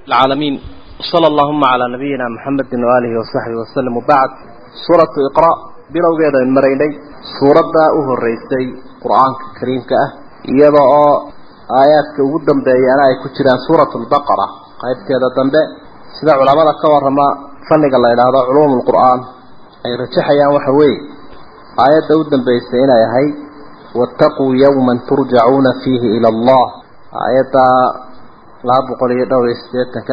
العالمين وصلى اللهم على نبينا محمد وآله وصحبه وسلم وبعد سورة إقراء بلو قيدا من مريني سورة أهو الرئيسي قرآن كريم كأه يضع آيات كودن بيانا يكتران سورة البقرة قيب كذا دنبه سيدا علماء كورما فنق الله إلى هذا علوم القرآن أي رجحيان وحوي آيات ودن بيسينا يهي واتقوا يوما ترجعون فيه إلى الله آيات لا بقولي دور استيتك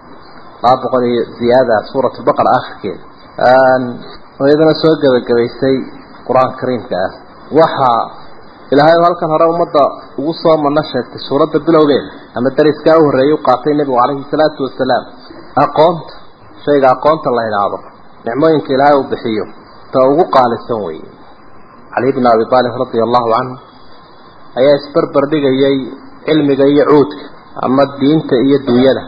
لا بقولي زيادة سورة البقرة آخر كده وإذا سوى قبيسي قرآن كريم كأه وحا إلهي هلكن هره umada ugu soo manasheegtay suurada bilowgeeda ama dariska uu horeeyay qaatay nabiga kaleey salaatu wasalaam aqoonta shayga aqoonta la ilaado nicmooyinka ilaahay uu bixiyo ta ugu qaalisan weeye Ali ibn Abi Talib radiyallahu anhu ayaa isbarbar dhigayay cilmiga iyo cuudka ama diinta iyo dunyada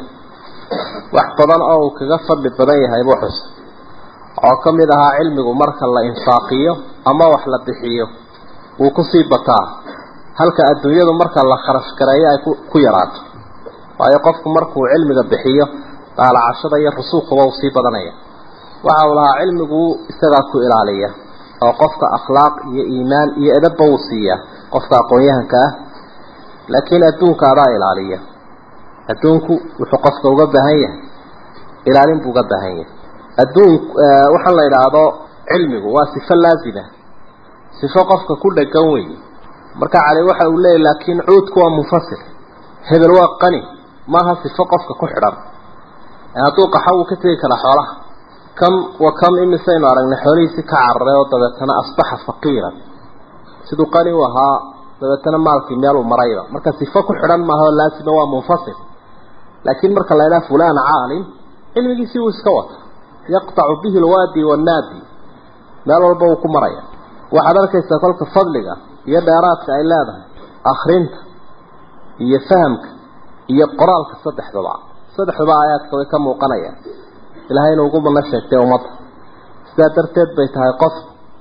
wax badan oo uu kaga fadli badan yahay buu xus oo kamid ahaa cilmigu marka la infaaqiyo ama wax la bixiyo wuu ku sii bataa halka adduunyadu marka la kharash gareeyo ay ku yaraato waayo qofku markuu cilmiga bixiyo daalacashada iyo rusuuqaba uu sii badanaya waxa uu lahaa cilmigu isagaa ku ilaaliya oo qofka akhlaaq iyo iimaan iyo edabba uu siiya qofka aqoon-yahanka ah laakiin adduunka adaa ilaaliya adduunku wuxuu qofka uga baahan yahay ilaalin buu uga baahan yahay adduun waxaan la idhaahdo cilmigu waa sifo laazima sifo qofka ku dhagan weeye marka cali waxa uu leeyahy laakiin cuudku waa munfasil hebel waa qani maaha sifo qofka ku xidhan hadduu qaxa wuu ka tegi karaa xoolaha kam wa kam imisaynu aragnay xoolihiisi ka cararay oo dabeetana asbaxa faqiiran siduu qani u ahaa dabeetana maalkii meeluu marayba marka sifo ku xidhan maaha oo laasima waa munfasil laakiin marka la idhaha fulaan caalim cilmigiisii wuu iska wata yaqtacu bihi alwaadi wannaadi meel walba wuu ku maraya waxaad arkaysaa kolka fadliga iyo dheeraadka ay leedahay akrinta iyo fahamka iyo qoraalka saddexdaba saddexdaba aayaadka way ka muuqanayaan ilaahayna ugu mana sheegtay ummadda sidaa darteed bay tahay qof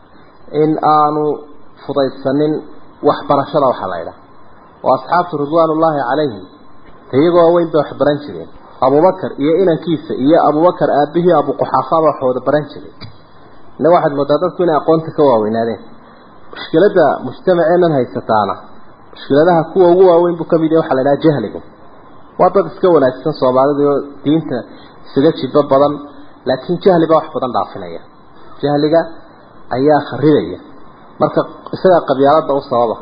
in aanu fudaydsanin waxbarashada waxaa la idhaha oo asxaabtu ridwaanullaahi calayhim iyagoo weyn bay wax baran jireen abubakar iyo inankiisa iyo abubakar aabihii abuquxaafaaba wax wada baran jiray innaga waxaad moodaa dadku inay aqoonta ka waaweynaadeen mushkiladda mujtamaceenan haysataana mushkiladaha kuwa ugu waaweyn buu kamid yahay waxaa la idhaha jahliga waa dad iska wanaagsan soomaalida oo diinta isaga jibo badan laakiin jahli baa wax badan dhaafinaya jahliga ayaa kharibaya marka isagaa qabyaalada u sababa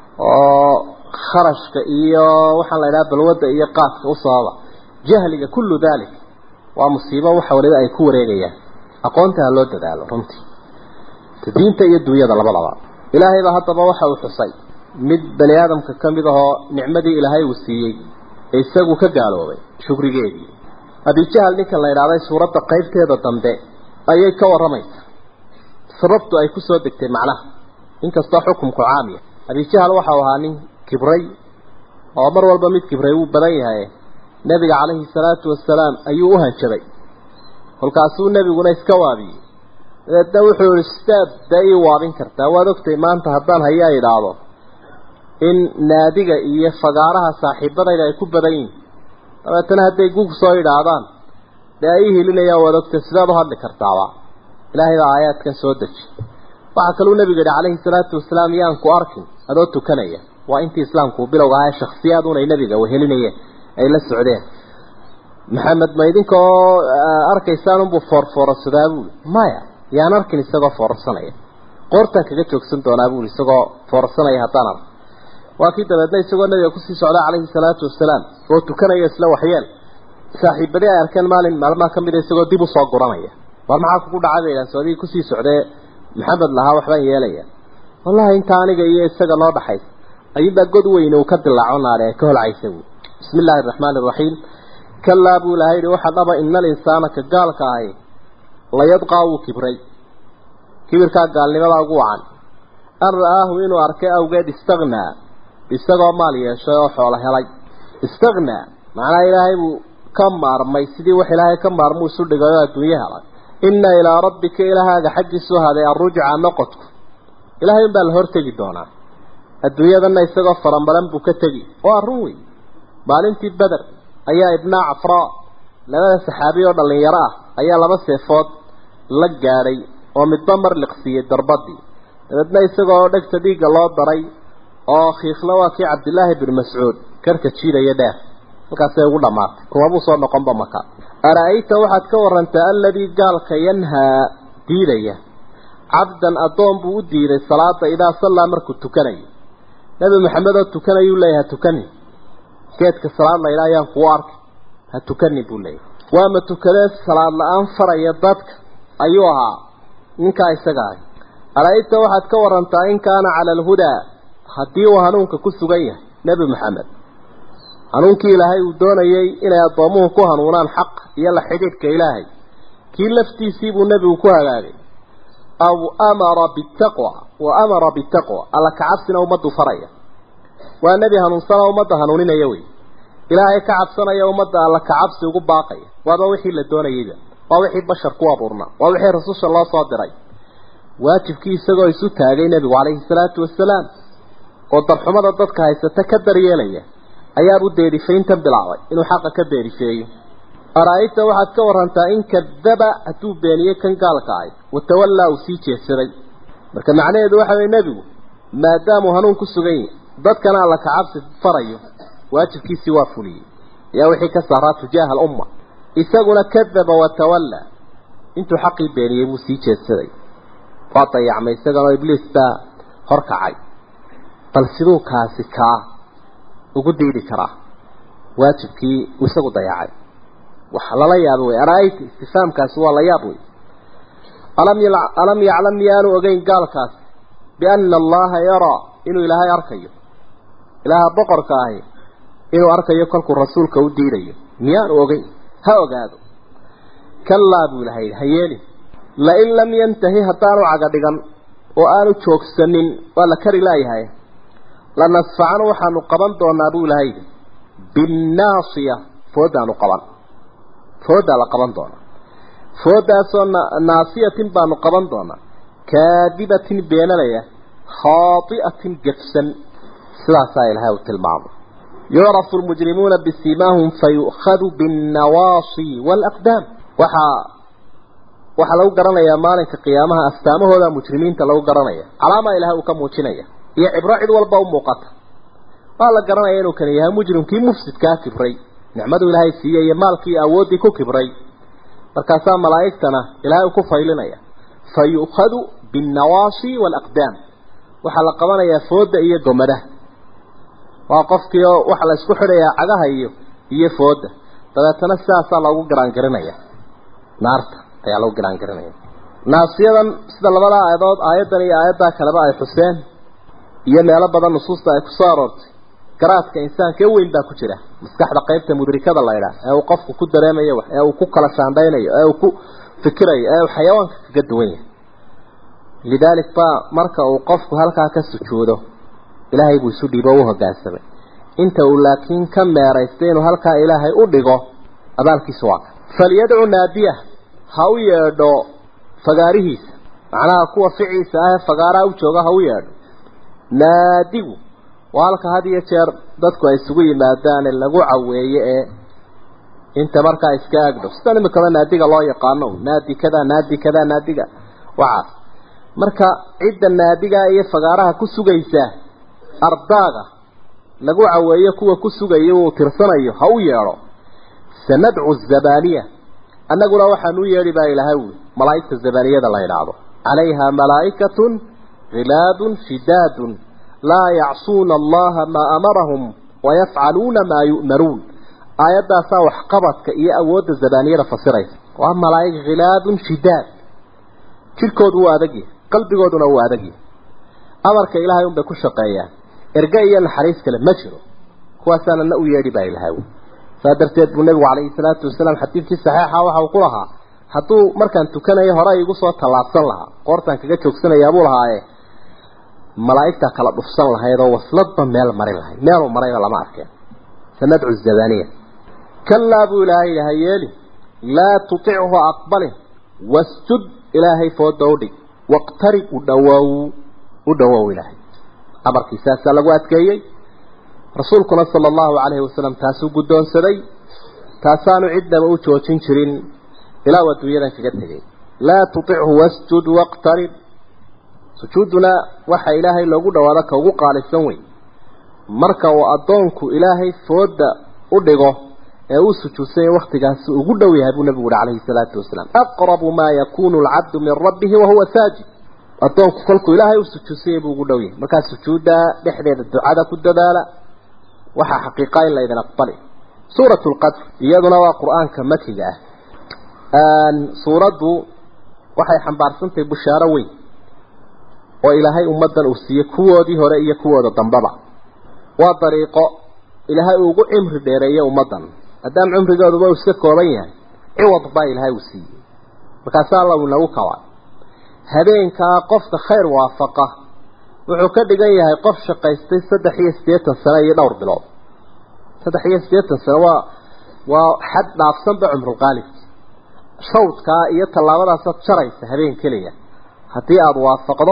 oo kharashka iyo waxaan la idhaha balwadda iyo qaadka u sababa jahliga kullu dalik waa musiibo waxa waliba ay ku wareegayaan aqoonta ha loo dadaalo runtii diinta iyo dunyada labadaba ilaahay baa haddaba waxa uu xusay mid bani aadamka ka mid ahoo nicmadii ilaahay uu siiyey ee isagu ka gaaloobay shukrigeedii abijahal ninkan la idhahday suuradda qaybteeda dambe ayay ka warramaysaa sababtu ay ku soo degtay macnaha inkastoo xukumku caamiya abijahal waxau ahaa nin kibray oo mar walba mid kibray wuu badan yahay nebiga calayhi salaatu wasalaam ayuu u hanjabay kolkaasuu nebiguna iska waabiyey dabeedna wuxuu yihi staab dee ii waabin kartaa waad ogtay maanta haddaan hayaa idhaahdo in naadiga iyo fagaaraha saaxiibadayda ay ku badan yihin dabeetana hadday gug soo idhaahdaan dee ay ii hilinayaan waad ogtay sidaad u hadli kartaaba ilaahay baa aayaadkan soo deji waxaa kaluu nebiga yihi calayhi salaatu wasalaam yaan ku arkin adoo tukanaya waa intii islaamku bilowga ahaa shaksiyaad unay nebiga wehelinayeen ay la socdeen maxamed ma idinkoo arkaysaan unbuu foorfoorsadaa buuli maya yaan arkin isagoo foorsanaya qoortaan kaga joogsan doonaa buuli isagoo foorsanaya haddaan ark waa kii dabeedna isagoo nabiga kusii socda calayhi salaatu wasalaam oo tukanaya isla waxyeel saaxiibadii ay arkeen maalin maalmaha ka mida isagoo dib usoo guranaya war maxaa kugu dhacay bay idhahan soodii kusii socdee maxamed lahaa waxbaan yeelaya wallahi inta aniga iyo isaga noo dhaxaysa ayuunbaa god weyne uu ka dilaaco naare ee ka holcaysa buuli bismi illaahi araxmaani araxiim kalaa buu ilahay yihi waxa dhaba ina alinsaana ka gaalka ahi layadqaa wuu kibray kibirkaa gaalnimadaa ugu wacan an ra'aahu inuu arkay awgeed istagnaa isagoo maal yeeshay oo xoolo helay istagnaa macnaha ilaahay buu ka maarmay sidii wax ilaahay ka maarmuu isu dhigay oo adduunye helay inna ilaa rabbika ilahaaga xaggiisu ahaaday arrujca noqodku ilaahay unbaa la hortegi doonaa adduunyadana isagoo faramaran buu ka tegi waa run wey maalintii beder ayaa ibnaa cafraa labada saxaabi oo dhallinyaro ah ayaa laba seefood la gaadhay oo midba mar liqsiiyey darbadii dabeedna isagoo dhegta dhiigga loo daray oo khiifla waa kii cabdillaahi bin mascuud karka jiidaya dheer halkaasay ugu dhammaatay kumabuu soo noqonba maka ara-ayta waxaad ka warantaa alladii gaalka yanhaa diidaya cabdan addoon buu u diiday salaada idaa sallaa markuu tukanayo nebi maxamed oo tukanayuu leeyahay ha tukani geedka salaad la yidhaha ayaan kuu arkay ha tukani buu leeyahay waama tukadee salaad la-aan faraya dadka ayuu ahaa ninkaa isaga ahay ara-ayta waxaad ka warantaa in kaana cala alhudaa haddii uu hanuunka ku sugan yahay nebi maxamed hanuunkii ilaahay uu doonayay inay addoomuhu ku hanuunaan xaq iyo la xidhiidhka ilaahay kii laftiisii buu nebigu ku hagaagay aw amara bitaqwa wa amara bitaqwa alla kacabsina ummaddu faraya waa nebi hanuunsana ummadda hanuuninaya wey ilaahay ka cabsanaya ummadda alla kacabsi ugu baaqaya waaba wixii la doonayayba waa wixii bashar ku abuurnaa waa wixii rasusha loo soo diray waajibkii isagoo isu taagay nebigu calayhi salaatu wasalaam oo darxumada dadka haysata ka daryeelaya ayaabuu deerifayntan bilaabay inuu xaqa ka deerifeeyo ara-ayta waxaad ka warantaa in kadaba hadduu beeniyey kan gaalka ahay watawallaa uu sii jeedsaday marka macnaheedu waxa weye nebigu maadaamuu hanuun ku sugan yahay dadkana alla kacabsi farayo waajibkiisii waa fuliyey ayaa wixii ka saaraa tujaaha alumma isaguna kadaba watawallaa intuu xaqii beeniyey buu sii jeedsaday waa dayacmay isaganoo ibliis baa horkacay bal siduu kaasi kaa ugu diidi karaa waajibkii isagu dayacay waxa lala yaabo wey ara-ayta istifaamkaasi waa la yaab wey alam alam yaclam miyaanu ogeyn gaalkaas biana allaha yaraa inuu ilaahay arkayo ilaaha boqorka ahi inuu arkayo kolkuu rasuulka u diidayo miyaanu ogeyn ha ogaado kallaa buu ilahay ha yeelin lain lam yantahi haddaanu caga dhigan oo aanu joogsanin waa la kari laayahay lanasfacan waxaanu qaban doonaa buu ilahay yidhi binnaasiya foodaanu qaban foodaa la qaban doonaa foodaasoo naasiyatin baanu qaban doonaa kaadibatin beenanaya khaati'atin gefsan sidaasaa ilahay uu tilmaamay yucrafu lmujrimuuna bisimaahum fayu'khadu binnawaasi waalaqdaam waxaa waxaa lagu garanayaa maalinka qiyaamaha astaamahooda mujrimiinta lagu garanaya calaamaa ilahay uu ka muujinaya iyo cibro cid walba u muuqata waa la garanaya inuu kan yahay mujrimkii mufsidkaa kibray nicmadu ilaahay siiyey iyo maalkii iyo awooddii ku kibray markaasaa malaa'igtana ilaahay ku faylinaya fa yu'khadu binnawaasi waalaqdaam waxaa la qabanayaa fooda iyo gomadaha waa qofkii oo waxaa la isku xidhayaa cagaha iyo iyo fooda dabeetana sidaasaa loogu garaangarinaya naarta ayaa lagu garaangarinaya naasiyadan sida labada aayadood aayaddan iyo aayaddaa kaleba ay xuseen iyo meelo badan nusuusta ay kusoo aroortay garaadka insaanka ee weyn baa ku jira maskaxda qaybta mudrikada la ydhaah ee uu qofku ku dareemayo wax ee uu ku kala shaandhaynayo ee uu ku fikirayo ee uu xayawaanka kaga duwan yahay lidaalik baa marka uu qofku halkaa ka sujuudo ilaahay buu isu dhiibo u hoggaansamay inta uu laakiin ka meeraystay inuu halkaa ilaahay u dhigo abaalkiisu waa ka falyadcu naadiya ha u yeedho fagaarihiisa macnaha kuwa ficiisa ah ee fagaaraha u jooga ha u yeedho naadigu waa halka had iyo jeer dadku ay isugu yimaadaane lagu caweeye ee inta markaa iska agdhow sidan imikaba naadiga loo yaqaano naadi kada naadi kada naadiga waxaas marka cidda naadiga iyo fagaaraha ku sugaysa ardaaga lagu caweeyo kuwa ku sugayo uu tirsanayo ha u yeedho sanadcu zabaniya annaguna waxaan u yeedhi baa ilaahay wi malaa'igta zabaniyada la yidhaahdo calayha malaa'ikatun khilaadun shidaadun laa yacsuuna allaha maa amarahum wayafcaluuna maa yu'maruun aayaddaasaa waxqabadka iyo awoodda zabaaniyada fasiraysa waa malaa'ig khilaadun shidaad jidhkoodu wuu adagyahay qalbigooduna wuu adagyahay amarka ilaahay unbay ku shaqeeyaan erge iyo naxariis kale ma jiro kuwaasaana na u yeedhi baa ilahay saa darteed buu nebigu calayhi salaatu wasalaam xadiidkii saxiixa waxa uu ku lahaa hadduu markaan tukanayo hore igu soo tallaabsan lahaa qoortaan kaga joogsanayaa buu lahaaye malaa'igtaa kala dhufsan lahayd oo wasladba meel marin lahayd meeluu marayba lama arkeen sanadcu zabaniya kallaa buu ilaahay yidhi ha yeeli laa tutichu aqbalin wasjud ilaahay fooda u dhig waqtarib u dhawow u dhawow ilaahay amarkiisaasaa lagu adkeeyey rasuulkuna sala allahu calayhi wasalam taasuu guddoonsaday taasaanu cidnaba u joojin jirin ilaa uu adduunyadan kaga tegay laa tutichu wasjud waqtarib sujuuduna waxa ilaahay loogu dhawaado ka ugu qaalisan weyn marka uu addoonku ilaahay fooda u dhigo ee uu sujuudsanya waktigaasi ugu dhow yahay buu nabigu uhi calayhi salaatu wasalaam aqrabu maa yakunu alcabdu min rabbihi wahuwa saajid addoonku kolkuu ilaahay u sujuudsanyay buu ugu dhow yahay markaa sujuudda dhexdeeda ducada ku dadaala waxaa xaqiiqa in laydin aqbali suurat lqadr iyaduna waa qur-aanka makiga ah suuraddu waxay xambaarsantahay bushaaro weyn oo ilaahay ummaddan uu siiyey kuwoodii hore iyo kuwooda dambaba waa dariiqo ilaahay uu ugu cimri dheereeyey ummaddan maadaama cumrigooduba uu iska kooban yahay ciwad baa ilaahay uu siiyey markaasaa alla uu nagu kabaa habeenkaa qofka khayr waafaqa wuxuu ka dhigan yahay qof shaqaystay saddex iyo siddeetan sano iyo dhowr bilood saddex iyo siddeetan sano waa waa xad dhaafsanba cumrulqaalibki shawdkaa iyo tallaabadaasaad jaraysa habeen keliya haddii aada waafaqdo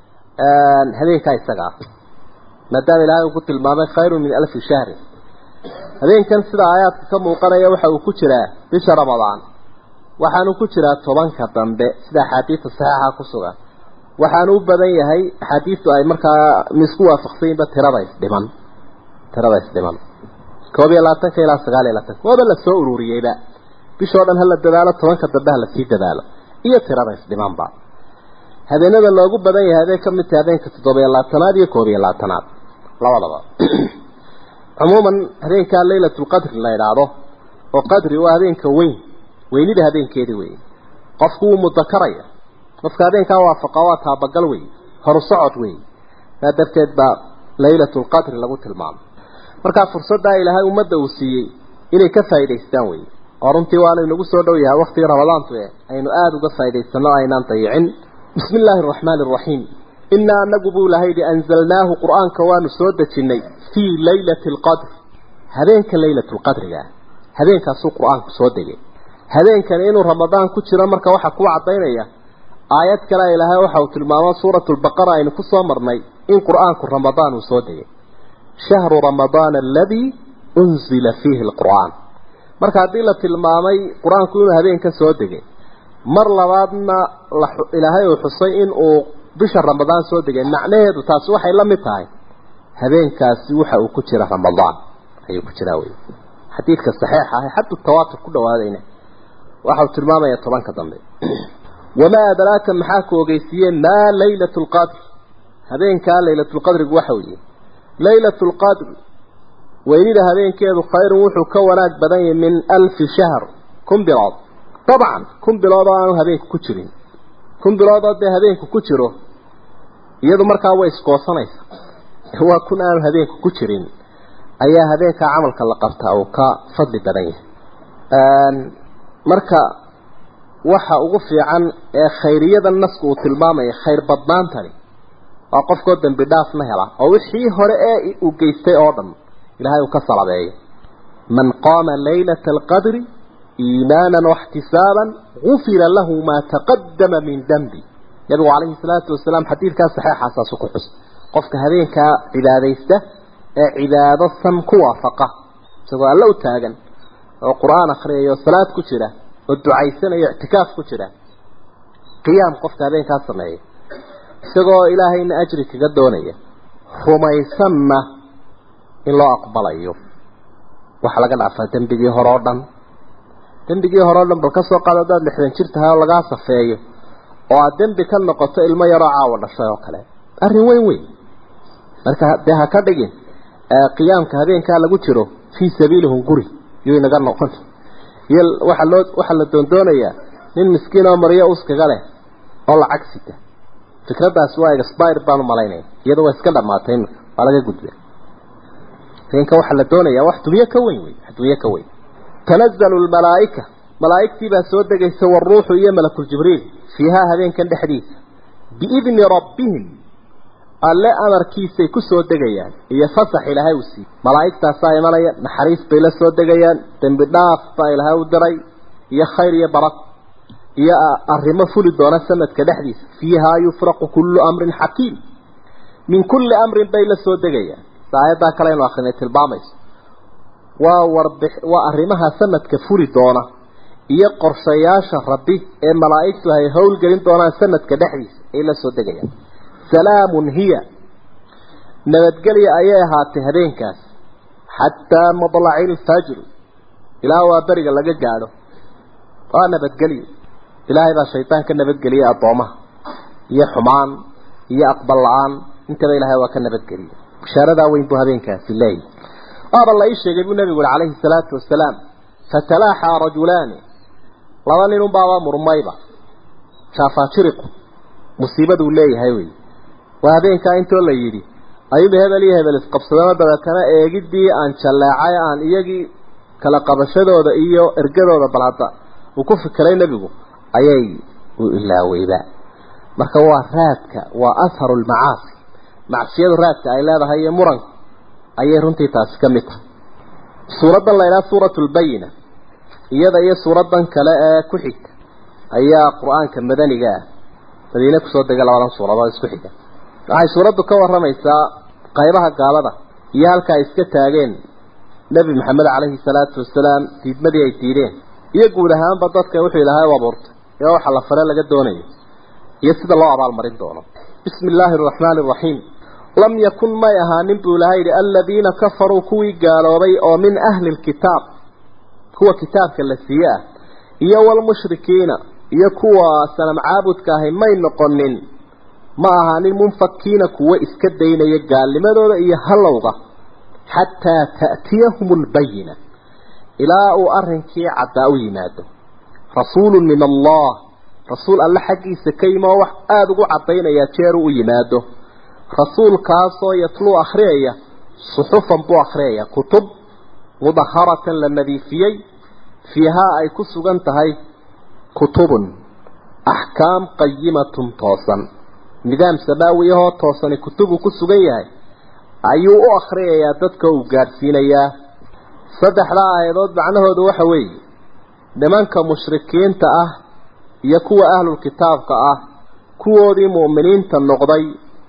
habeenkaa isaga ah maadaama ilaahay uu ku tilmaamay khayrun min alfi shahrin habeenkan sida aayaadka ka muuqanaya waxa uu ku jiraa bisha ramadaan waxaanu ku jiraa tobanka dambe sida axaadiista saxiixa ku sugan waxaanu u badan yahay axaadiistu ay markaa misku waafaqsanyinba tirada isdhiman tirada isdhiman koob iyo labaatanka ilaa sagaal iyo labaatanka waaba la soo ururiyeyba bishoo dhan hala dadaalo tobanka dambe hala sii dadaalo iyo tirada isdhimanba habeenada loogu badan yahay haday ka mid tahay habeenka toddoba iyo labaatanaad iyo koob iyo labaatanaad labadaba cumuuman habeenkaa laylatulqadri la idhaahdo oo qadri waa habeenka weyn weynida habeenkeedii wey qofku wuu mudakaraya qofka habeenkaa waafaqa waa taabagal wey horu socod wey saa darteed baa laylatulqadri lagu tilmaamay markaa fursaddaa ilaahay ummadda uu siiyey inay ka faa'idaystaan wey oo runtii waanu inagu soo dhow yahay waktigii ramadaantu e aynu aada uga faa'idaysano aynaan dayicin bismi illaahi araxmaani araxiim inaa anagu buu ilahay yihi anzalnaahu qur-aanka waanu soo dejinnay fii laylati alqadr habeenka laylatulqadriga habeenkaasuu qur-aanku soo degay habeenkani inuu ramadaan ku jiro marka waxaa kuu caddaynaya aayad kale ilaahay waxa uu tilmaamo suuratu lbaqara aynu ku soo marnay in qur-aanku ramadaan uu soo degay shahru ramadaana aladii unzila fiihi alqur'aan marka haddii la tilmaamay qur-aanku inuu habeenka soo degay mar labaadna ilaahay uu xusay in uu bisha ramadaan soo degay macnaheedu taasi waxay la mid tahay habeenkaasi waxa uu ku jira ramadaan ayuu ku jiraa wey xadiidka saxiixa ah xaddu tawaatur ku dhawaadayna waxa uu tilmaamaya tobanka dambe wamaa adraaka maxaa ku ogeysiiyeen maa laylatu lqadr habeenkaa laylatulqadrigu waxa uu yihi laylatu lqadr weynida habeenkeedu khayrun wuxuu ka wanaag badan yahay min alfi shahr kun bilood dabcan kun bilood oo aanu habeenku ku jirin kun bilood oo dee habeenku ku jiro iyadu markaa way iskoosanaysa waa kun aanu habeenku ku jirin ayaa habeenkaa camalka la qabtaa uu ka fadli badan yahay marka waxa ugu fiican ee khayriyada nasku uu tilmaamaya khayr badnaantani waa qofkoo dembi dhaafna hela oo wixii hore ee uu geystay oo dhan ilaahay uu ka salabeeyo man qaama laylata alqadri iimaanan waxtisaaban gufira lahu maa taqadama min dembi nabigu calayhi salaatu wasalaam xadiidkaa saxeexaasaasu ku xus qofka habeenkaa cibaadaysta ee cibaado san ku waafaqa isagoo alle u taagan oo qur-aan akhriyayo salaad ku jira oo ducaysanayo ictikaaf ku jira qiyaam qofka habeenkaa sameeya isagoo ilaahayna ajri kaga doonaya rumaysanna in loo aqbalayo waxaa laga dhaafaa dembigii hore oo dhan dembigii hore o dhan bal ka soo qaado hadaad lixdan jir tahay oo lagaa safeeyo oo aada dembi ka noqoto ilmo yaroo caawa dhashay oo kale arrin weyn weyn marka dee ha ka dhigin qiyaamka habeenkaa lagu jiro fii sabiilihum guri yuu inaga noqon iyo waxaa loo waxaa la doondoonayaa nin miskiin oo maryo uskaga leh oo lacag sita fikraddaasi waa expire baan umalaynaya iyada waa iska dhamaatay imika waa laga gudba habeenka waxaa la doonayaa wax dunyo ka weyn wey wax dunyo ka weyn tanazalu lmalaa'ika malaa'igtii baa soo degaysa waruuxu iyo malakuljibriil fiihaa habeenkan dhexdiisa biidni rabbihim alle amarkiisay ku soo degayaan iyo fasax ilaahay uu siiyey malaa'igtaasaa imanaya naxariis bay la soo degayaan dembi dhaaf baa ilaahay u diray iyo khayr iyo barad iyo arrimo fuli doona sanadka dhexdiisa fiihaa yufraqu kullu amrin xakiim min kulli amrin bay la soo degayaan aayaddaa kale aynu akrinay tilmaamayso waa warbix waa arrimaha sanadka furi doona iyo qorshayaasha rabbi ee malaa'igtu ay howlgelin doonaan sanadka dhexdiisa ay la soo degayaan salaamun hiya nabadgelya ayay ahaatay habeenkaas xataa madlaci ilfajri ilaa waa beriga laga gaadho waa nabadgelyo ilaahay baa shaydaan ka nabadgeliyay addoomaha iyo xumaan iyo aqbal la-aan intaba ilaahay waa ka nabadgeliyay bishaaradaa weyn buu habeenkaasi leeyahy waaba la ii sheegay buu nabigu uri calayhi salaatu wasalaam fatalaaxaa rajulaani laba nin unbaaba murmayba jaafaajiriqu musiibaduu leeyahay wey waa habeenkaa intoo la yidhi ayuuba hebel iyo hebel isqabsadano dabeetana eegiddii aan jalleecay aan iyagii kala qabashadooda iyo ergadooda bal hadda uu ku fikiray nebigu ayay u ilaaweyba marka waa raadka waa asharu lmacaasi macsiyadu raadka ay leedahay iyo muranka ayay runtii taasi ka mid tahay suuraddan la ydhaha suuratu lbayina iyada iyo suuraddan kale ee ku xigta ayaa qur-aanka madaniga ah madiine kusoo degay labadan suuradood isku xiga waxay suuraddu ka warramaysaa qaybaha gaalada iyo halka ay iska taageen nebi maxamed calayhi salaatu wasalaam diidmadii ay diideen iyo guud ahaanba dadka wuxuu ilaahay u abuurtay ee waxa la fare laga doonayo iyo sida loo abaalmarin doono bismi illaahi araxmaani araxiim lam yakun may ahaanin buu ilahay yidhi aladiina kafaruu kuwii gaaloobay oo min ahli lkitaab kuwa kitaabka la siiye ah iyo walmushrikiina iyo kuwa sanam caabudka ahi may noqonin ma ahaanin munfakiina kuwo iska daynaya gaalnimadooda iyo hallowga xataa ta'tiyahum albayina ilaa uu arrinkii caddaa u yimaado rasuulun min allah rasuul alle xaggiisa ka yimi oo wax aada ugu caddaynaya jeeru u yimaado rasuulkaasoo yatluu akhriyaya suxufan buu akhriyaya kutub mudaharatan la nadiifiyey fiihaa ay ku sugan tahay kutubun axkaam qayimatun toosan nidaam samaawi ahoo toosani kutubuu ku sugan yahay ayuu u akhriyayaa dadka uu gaadhsiinayaa saddexdaa aayadood macnahoodu waxa weeye nimanka mushrikiinta ah iyo kuwa ahlulkitaabka ah kuwoodii mu'miniinta noqday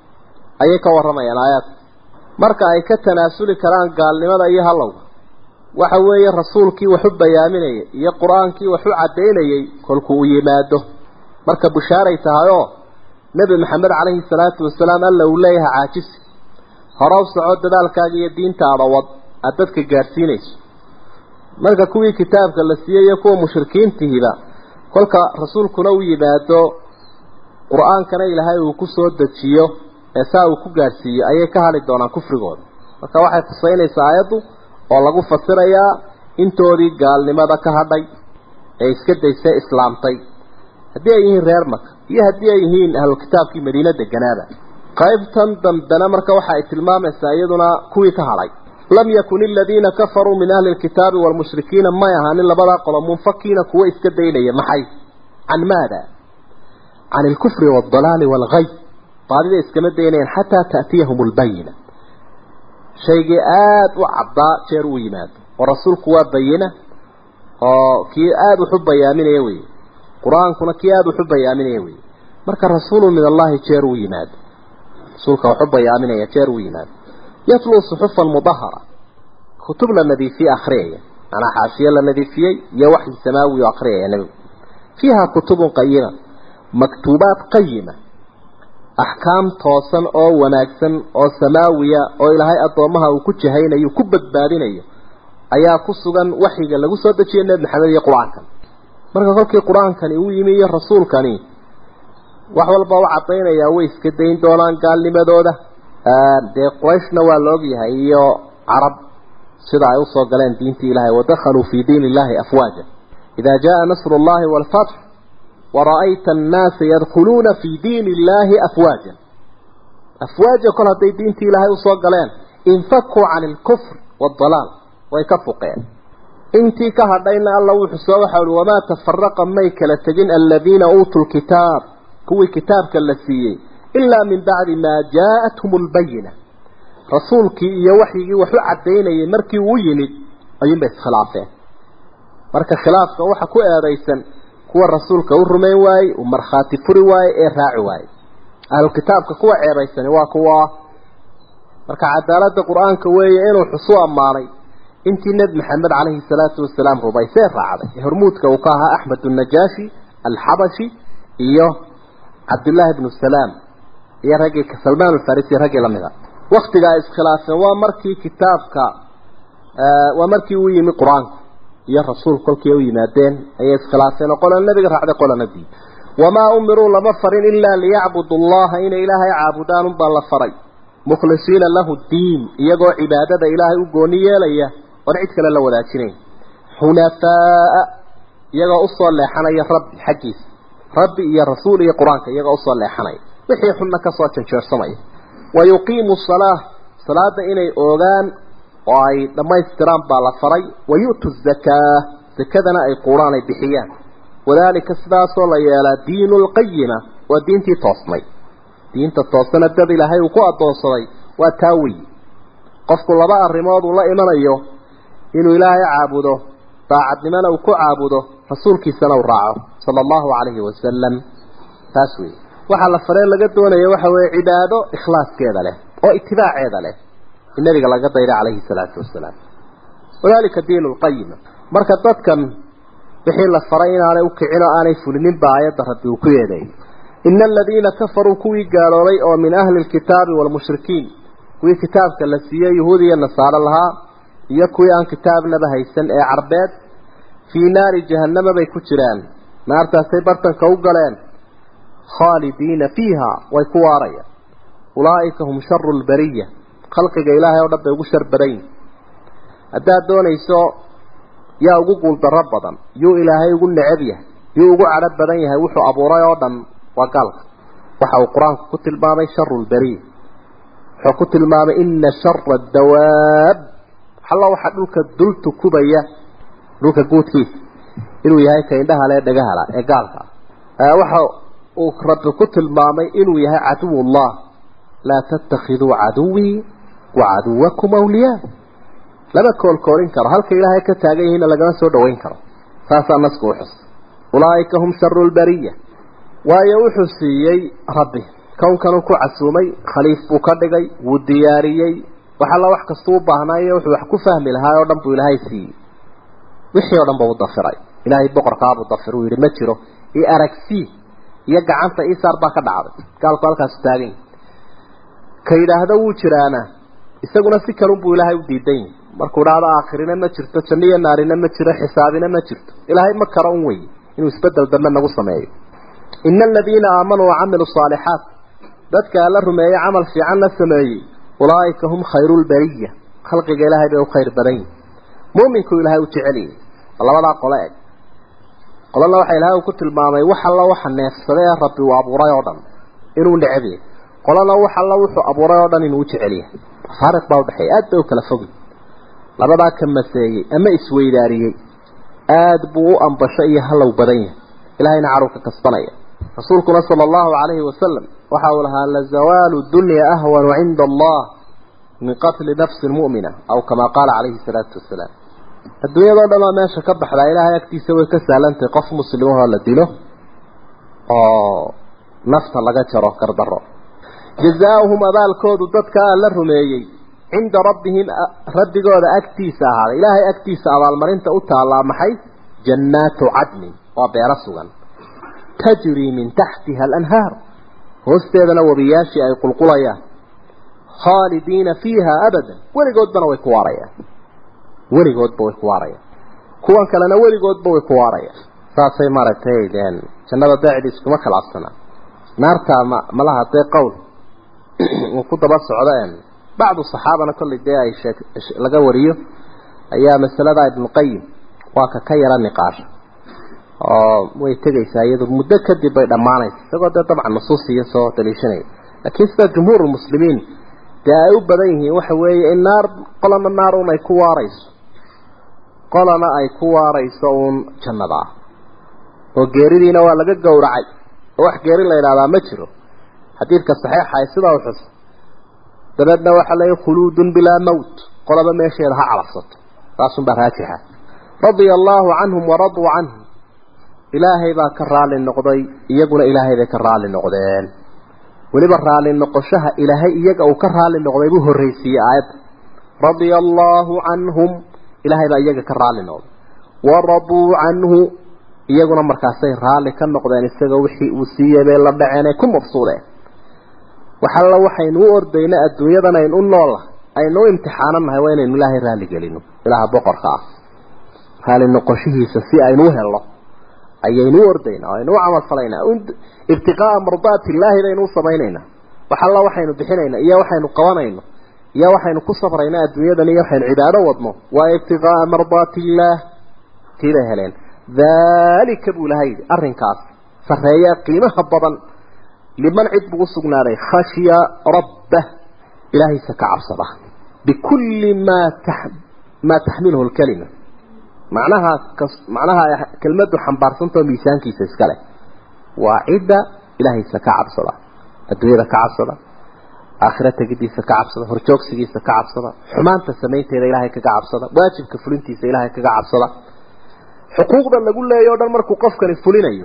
ayay ka warramayaan aayaadka marka ay ka tanaasuli karaan gaalnimada iyo hallowga waxa weeye rasuulkii wax u bayaaminayay iyo qur-aankii wax u caddaynayay kolku uu yimaado marka bushaaray tahay oo nebi maxamed calayhi salaatu wasalaam alla uu leeyahay caajisi hore u soco dadaalkaaga iyo diintaada wad aada dadka gaadhsiinayso marka kuwii kitaabka la siiyey iyo kuwa mushrikiintihiiba kolka rasuulkuna u yimaado qur-aankana ilaahay uu ku soo dejiyo ee saa uu ku gaadhsiiyo ayay ka hali doonaan kufrigooda marka waxay tusaynaysaa aayaddu oo lagu fasirayaa intoodii gaalnimada ka hadhay ee iska daysay islaamtay haddii ay yihiin reer maka iyo haddii ay yihiin ahlulkitaabkii madiine deganaaba qaybtan dambena marka waxa ay tilmaamaysaa iyaduna kuwii ka hadhay lam yakun aladiina kafaruu min ahli lkitaabi waalmushrikiina may ahaanin labadaa qolo munfakiina kuwo iska daynaya maxay can maada can alkufri waaldalaali waalghay baadida iskama daynayaan xataa ta'tiyahum albayina shaygii aada u caddaa jeer uu yimaado oo rasuulku waa bayina oo kii aada wuxu bayaaminaya wey qur-aankuna kii aada wuxu bayaaminaya wey marka rasuulu min allahi jeer uu yimaado rasuulka waxu bayaaminaya jeer uu yimaado yatluu suxufan mudahara kutub la nadiifiyey akhriyaya manaa xaashiye la nadiifiyey iyo waxyi samaawi oo akhriyaya nebigu fiiha kutubun qayima maktuubaat qayima axkaam toosan oo wanaagsan oo samaawiya oo ilaahay addoommaha uu ku jahaynayo ku badbaadinayo ayaa ku sugan waxyiga lagu soo dejiyay nebi maxamed iyo qur-aankan marka kolkii qur-aankani uu yimi iyo rasuulkani wax walba u caddaynayaa way iska dayn doonaan gaalnimadooda dee qurayshna waa la ogyahay iyo carab sida ay usoo galeen diintii ilahay wadakhaluu fii diin illahi afwaaja idaa jaa nasru llahi waalfatx wara'ayta annaasa yadkhuluuna fii diini illaahi afwaajan afwaaja kol hadday diintii ilaahay usoo galeen infakuu cani alkufr waaldalaal way ka fuqeen intii ka hadhayna alla wuxuu soo waxa uhi wamaa tafaraqa may kala tegin aladiina uutuu lkitaab kuwii kitaabka la siiyey ilaa min bacdi maa jaa-athum albayina rasuulkii iyo waxyigii wax u caddaynayay markii uu yimid ayuunbay iskhilaafeen marka khilaafka waxa ku eedaysan kuwa rasuulka u rumayn waayey uu markhaati furi waayey ee raaci waayey ahlukitaabka kuwa ceebaysani waa kuwa marka cadaaladda qur-aanka weeye inuu xusu ammaanay intii nebi maxamed calayhi salaatu wasalaam rumaysee raacday ee hormuudka uu ka ahaa axmed annajaashi alxabashi iyo cabdullaahi bnu salaam iyo raggii salmaan alfarisi raggii lamid a waktiga ay iskhilaafeen waa markii kitaabka waa markii uu yimi qur-aanku iyo rasuulku kolkii u yimaadeen ayay iskhilaafeen oo qolana nebiga raacday qolana diid wamaa umiruu lama farin ilaa liyacbudu allaha inay ilaahay caabudaan unbaa la faray mukhlisiina lahu diin iyagoo cibaadada ilaahay u gooni yeelaya oon cid kale la wadaajinayn xunafaa'a iyagoo usoo leexanaya rabbi xaggiisa rabbi iyo rasuul iyo qur-aanka iyagoo usoo leexanaya wixii xunna kasoo janjeersamaya wa yuqiimu salaa salaada inay oogaan oo ay dhammaystiraan baa la faray wa yu'tu zakaa zakadana ay quuraan ay bixiyaan wadaalika sidaasoo la yeelaa diinu lqayima waa diintii toosnay diinta toosana dad ilaahay uu ku addoonsaday waa taa weyi qofku laba arrimood uu la imanayo inuu ilaahay caabudo daacadnimona uu ku caabudo rasuulkiisana uu raaco sala allahu calayhi wasalam taas weeye waxaa la faree laga doonaya waxa weeye cibaado ikhlaaskeeda leh oo itibaaceeda leh in nabiga laga dayda calayhi salaatu wasalaam wadalika diinu lqayima marka dadkan wixii la faray inaanay ukicin oo aanay fulinin ba aayadda rabbi uu ku yeeday ina aladiina kafaruu kuwii gaaloobay oo min ahli lkitaabi waalmushrikiin kuwii kitaabka la siiyey yahuud iyo nasaaro lahaa iyo kuwii aan kitaabnaba haysan ee carbeed fii naari jahannama bay ku jiraan naartaasay bartanka u galeen khaalidiina fiiha way ku waarayaan ulaa'ika hum sharu lbariya khalqiga ilaahay oo dhan bay ugu shar badan yihin haddaad doonayso yaa ugu guuldarro badan yuu ilaahay ugu necab yahay yuu ugu cadho badan yahay wuxuu abuuray oo dhan waa gaalka waxa uu qur-aanku ku tilmaamay sharu lbariya wuxuu ku tilmaamay ina shara dawaab alla waxa dhulka dul tukubaya dhulka guudkiisa inuu yahay ka indhaha le dhagahala ee gaalka ah waxa uu rabbi ku tilmaamay inuu yahay caduwullah laa tattakhiduu caduwii wa caduwakum awliyaa lama koolkoolin karo halka ilaahay ka taagan yihiinna lagama soo dhaweyn karo saasaa nasku uxus ulaa'ika hum sharu lbariya waayo wuxuu siiyey rabbi kownkanuu ku casuumay khaliif buu ka dhigay wuu diyaariyey wax alla wax kastuu u baahnaayo wuxuu wax ku fahmi lahaa oo dhan buu ilaahay siiyey wixii oo dhan ba u dafiray ilaahay boqorkaabuu dafir uu yidhi ma jiro io aragsii iyo gacanta isaar baa ka dhacday gaalku halkaasu taagan yahi ka yidhaahdo wuu jiraana isaguna si kalunbuu ilaahay u diidan yahi markuu dhahdo aakhirina ma jirto janniyo naarina ma jiro xisaabina ma jirto ilaahay ma karo un wey inuu isbedel dambe nagu sameeyo ina aladiina aamanuu wacamiluu saalixaat dadka alla rumeeyey camal fiican la sameeyey ulaa'ika hum khayru lbariya khalqiga ilaahay bay u khayr badan yihin mu'minku ilaahay u jecel yahay labadaa qole eg qolana waxa ilaahay uu ku tilmaamay wax alla waxa neefsaday ee rabbi uu abuuray oo dhan inuu necab yahay qolana wax alla wuxuu abuuray oo dhan inuu u jecel yahay faariq baa udhexeeya aad bay u kala fogi labadaa ka maseeyey ama isweydaariyey aad buu u ambasho iyo hallow badan yahay ilahayna caruu ka kasbanaya rasuulkuna sala allahu calayhi wasalam waxa uu lahaa lazawaalu dunya ahwanu cinda allah min qatli nafsin mu'mina aw kamaa qaala calayhi salaatu wasalaam adduunyadao dhan oo meesha ka baxdaa ilaahay agtiisa way ka sahlantahay qof muslimahoo la dilo oo nafta laga jaro gardaro jazaauhum abaalkoodu dadka la rumeeyey cinda rabbihim rabbigooda agtiisa ahaaday ilaahay agtiisa abaalmarinta u taallaa maxay jannaatu cadnin waa beero sugan tajrii min taxtiha alanhaar hoosteedana wabiyaashii ay qulqulayaan khaalidiina fiiha abadan weligoodbana way ku waarayaan weligoodba way ku waarayaan kuwan kalena weligoodba way ku waarayaan saasay maaragtay jannada daacid iskuma khilaafsanaa naartaa ma malaha dee qowl uu ku daba socdo bacdu saxaabana kollay dee ay sheeg laga wariyo ayaa masalada ibnuqayim waa ka ka yara niqaasha oo way tegaysaa iyadu muddo kadib bay dhammaanaysa isagoo dee dabcan nusuusiya soo daliishanaya laakiin sida jumhuur lmuslimiin dee ay u badan yihiin waxa weeye in naar qolana naar un ay ku waarayso qolana ay ku waarayso uun jannada ah oo geeridiina waa laga gowracay oo wax geeri la yidhahdaa ma jiro xadiidka saxiixa ay sidaa u xus dabeedna waxaa leeya khuluudun bilaa mawt qolaba meesheeda ha calafsato taasunbaa raajixa radia allaahu canhum waraduu canhu ilaahay baa ka raali noqday iyaguna ilaahay bay ka raali noqdeen weliba raali noqoshaha ilaahay iyaga uu ka raali noqday buu horreysiiyey aayadda radia allaahu canhum ilaahay baa iyaga ka raalli noqday waraduu canhu iyaguna markaasay raalli ka noqdeen isagoo wixii uu siiyey bay la dhaceen ay ku mabsuudeen waxalla waxaynu u ordayna adduunyadan aynu u noola aynu u imtixaananahay waa inaynu ilaahay raalli gelino ilaaha boqorka ah raalli noqoshihiisa si aynu u helno ayaynu u ordaynaa aynu u camal falaynaa ibtiqaa'a mardaati illaahi baynu u samaynaynaa waxalla waxaynu bixinaynaa iyo waxaynu qabanayno iyo waxaynu ku sabrayna adduunyadan iyo waxaynu cibaado wadno waa ibtiqaa'a mardaati illaah tii bay heleen daalika buu ilahay yidhi arrinkaas sarreeya qiimaha badan liman cid buu usugnaaday khashya rabbah ilaahaysa ka cabsada bikulli maa maa taxmiluhu lkalima macnaha macnaha kelmaddu xambaarsantao miisaankiisa iska leh waa cidda ilaahaysa ka cabsada adduunyada ka cabsada aakhira tegidiisa ka cabsada horjoogsigiisa ka cabsada xumaanta samaynteeda ilaahay kaga cabsada waajibka fulintiisa ilaahay kaga cabsada xuquuqda lagu leeyo o dhan markuu qofkani fulinayo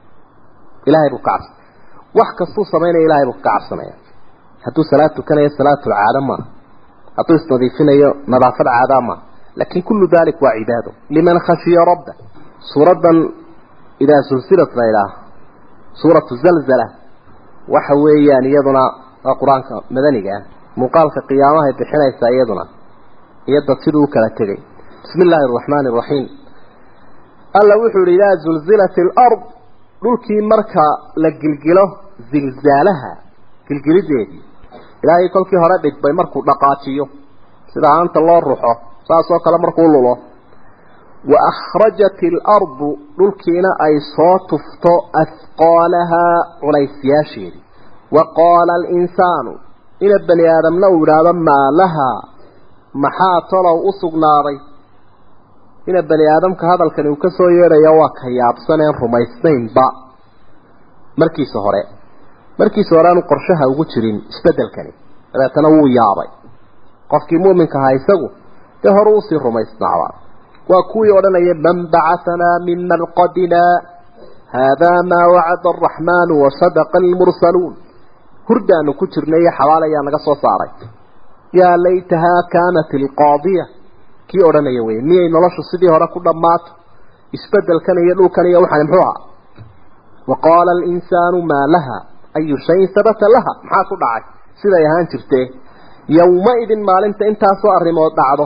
ilaahay buu ka cabsada wax kastuu samaynaya ilahay buu kaga cabsanaya hadduu salaad tukanayo salaatul caada maaha hadduu isnadiifinayo nadaafad caadaa maaha lakin kullu dalik waa cibaado liman khashiya rabba suuradan idaa sulsilat la idhaah suuratu zalzala waxa weeyaan iyaduna waa qur-aanka madaniga ah muuqaalka qiyaamahay bixinaysaa iyaduna iyo dad siduu u kala tegay bismi illaahi araxmaani araxiim alla wuxuu yihi idaa zulzilat alard dhulkii marka la gilgilo zilzaalaha gilgilideedii ilaahay kolkii hore dhidbay markuu dhaqaajiyo sida aanta loo ruxo saas oo kale markuu lulo wa akhrajat alardu dhulkiina ay soo tufto ahqaalahaa culaysyaasheedii wa qaala alinsaanu ina bani aadamna uu yidhaahdo maa lahaa maxaa tolow u sugnaaday ina bani aadamka hadalkani uu ka soo yeedhayo waa ka yaabsaneen rumaysnaynba markiisa hore markiisa hore aanu qorshaha ugu jirin isbeddelkani dabeetana wuu yaabay qofkii muuminka ahaa isagu dee hore usii rumaysnaaba waa kuwii odhanaya man bacahanaa min marqadina haadaa maa wacada araxmaanu wasadaqa almursaluun hurdaanu ku jirnay iyo xabaal ayaa naga soo saaray yaa laytahaa kaanat alqaadiya kii odhanaya wey miyay noloshu sidii hore ku dhammaato isbedelkan iyo dhulkan iyo waxaan muxuu ahaa wa qaala alinsaanu maa laha ayu shayin sabata laha maxaa ku dhacay siday ahaan jirtee yowma-idin maalinta intaasoo arrimood dhacdo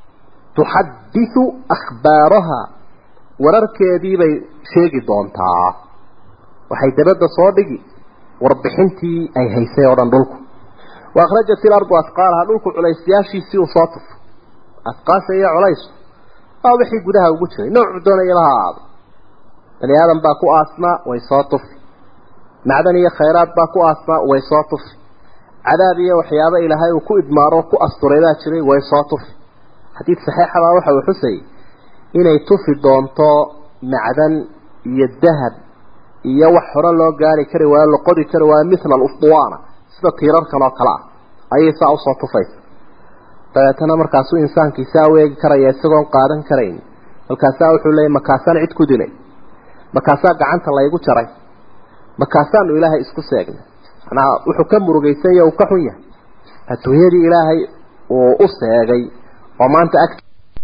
tuxadisu akhbaaraha wararkeedii bay sheegi doontaa waxay dabadda soo dhigi warbixintii ay haysay oo dhan dhulku wa akhrajat ilardu asqaalaha dhulku culaysyaashiisii uu soo tufo asqaasha iyo culaysku waa wixii gudaha ugu jiray noocu doonayaba ha ahaado bani aadam baa ku aasnaa way soo tufi macdan iyo khayraad baa ku aasnaa way soo tufi cadaab iyo waxyaabo ilaahay uu ku idmaaro ku asturay baa jiray way soo tufi xadiid saxiixabaa waxa uu xusayay inay tufi doonto macdan iyo dahab iyo wax hore loo gaari kari waayo la qodi kari waayo mithla alufduwaana sida tiirarkan oo kale ah ayay saa usoo tufaysa dabeetana markaasuu insaankii saa u eegi karaya isagoon qaadan karayn markaasaa wuxuu leeyay makaasaan cid ku dilay markaasaa gacanta laygu jaray markaasaanu ilaahay isku seegnay manaa wuxuu ka murugaysan yahe uu ka xun yahay adduunyadii ilaahay uu u seegay oo maanta ag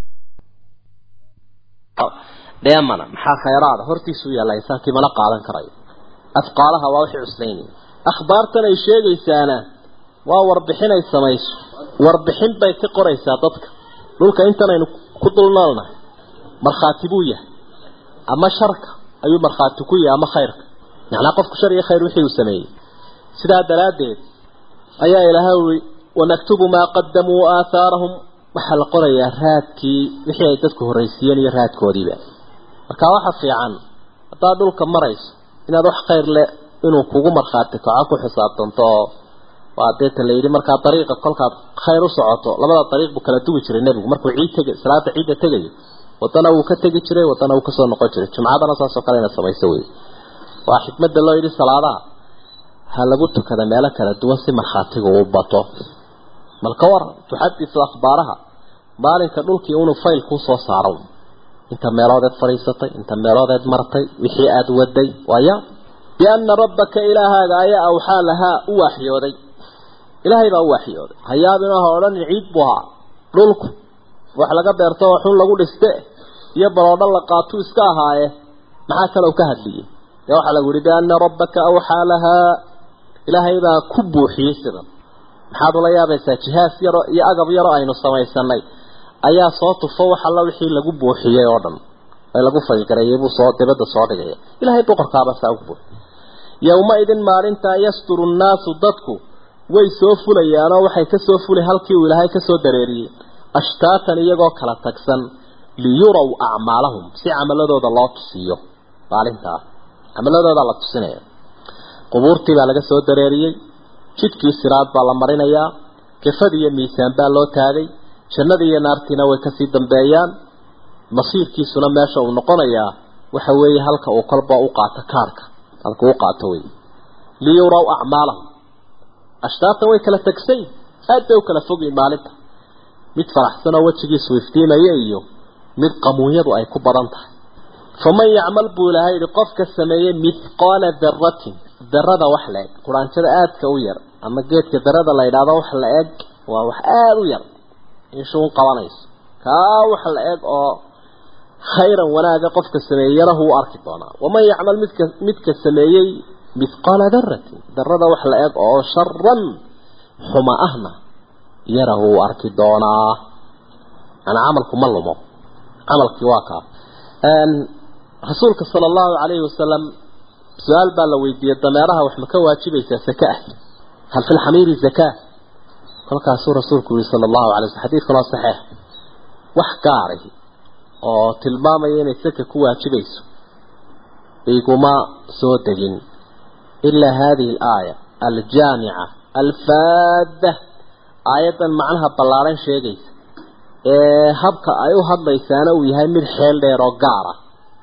dheemana maxaa khayraada hortiisuu yaalla insaankii mala qaadan karayo afqaalaha waa wixii cuslaynaya akhbaartan ay sheegaysaana waa warbixin ay samayso warbixin bay ka qoraysaa dadka dhulka intanaynu ku dul noolnahay markhaati buu yahay ama sharka ayuu markhaati ku yahay ama khayrka macnaa qofku shar iyo khayr wixii uu sameeyey sidaa daraaddeed ayaa ilaahay ui wanaktubu maa qadamuu aathaarahum waxaa la qorayaa raadkii wixii ay dadku horraysiiyeen iyo raadkoodiiba marka waxa fiican haddaad dhulka marayso inaad wax khayr leh inuu kugu markhaati kaco ku xisaabtanto oo waa deeta la yidhi markaa dariiqa kolkaad khayr u socoto labada dariiq buu kala duwi jiray nebigu markuu ciid tega salaada ciidda tegayo wadana wuu ka tegi jiray wadana wuu kasoo noqon jiray jumcadana saasoo kale inaad samayso wey waa xikmadda loo yidhi salaadaha ha lagu tukada meelo kala duwan si markhaatigu u bato bal ka war tuxadisu akhbaaraha maalinka dhulkii inuu fayl kuu soo saaro inta meeloodeed fadhiisatay inta meeloodeed martay wixii aada waday waaya biana rabbaka ilaahaaga ayaa awxaa lahaa u waaxyooday ilaahay baa u waaxyooday hayaabin aha odhanin ciid buu ahaa dhulku wax laga beerto oo xun lagu dhiste iyo baroodho la qaatuu iska ahaaye maxaa kale u ka hadliyey dee waxaa lagu yihi biana rabbaka awxaa lahaa ilaahay baa ku buuxiyey sidan maxaad ula yaabaysaa jihaas yaro iyo agab yaro aynu samaysanay ayaa soo tufo wax alla wixii lagu buuxiyey oo dhan ee lagu faygareeyay buu soo dibadda soo dhigaya ilaahay boqorkaaba saa ugu buuxiy yowma idin maalintaa yasturu nnaasu dadku way soo fulayaanoo waxay kasoo fulay halkii uu ilaahay kasoo dareeriyey ashtaatan iyagoo kala tagsan liyuraw acmaalahum si camaladooda loo tusiyo maalintaa camaladooda la tusinaya qubuurtii baa laga soo dareeriyey jidkii siraad baa la marinayaa kafad iyo miisaan baa loo taagay jannadii iyo naartiina way kasii dambeeyaan masiirkiisuna meesha uu noqonayaa waxa weeye halka uu kolba u qaato kaarka halka u qaato wey liyuraw acmaalahum ashtaatan way kala tagsay aad bay u kala fogyiin maalinta mid faraxsan oo wejigiisu iftiimaya iyo mid qamuunyadu ay ku badan tahay faman yacmal buu ilaahay yihi qofka sameeyey mithqaala daratin darada wax la eg quraanjada aadka u yar ama geedka darada la yidhaahdo wax la eg waa wax aada u yar inshuun qabanayso kaa wax la eg oo khayran wanaaga qofka sameeyey yarahu u arki doonaa waman yacmal midka midka sameeyey mithqaala daratin darada wax la eg oo sharan xuma ahna yarahu u arki doonaa ana camalku ma lumo camalkii waa kaa rasuulka sala allahu calayhi wasalam su-aal baa la weydiiyey dameeraha wax ma ka waajibaysaa saka ah hal fi lxamiiri zakaa kolkaasuu rasuulku yihi sala allahu alay waslam xadiidkan waa saxiix wax gaari oo tilmaamaya inay saka ku waajibayso iguma soo degin ilaa hadihi alaaya aljaamica alfaadda aayaddan macnaha ballaaran sheegaysa ee habka ay u hadlaysaana uu yahay mid xeel dheer oo gaara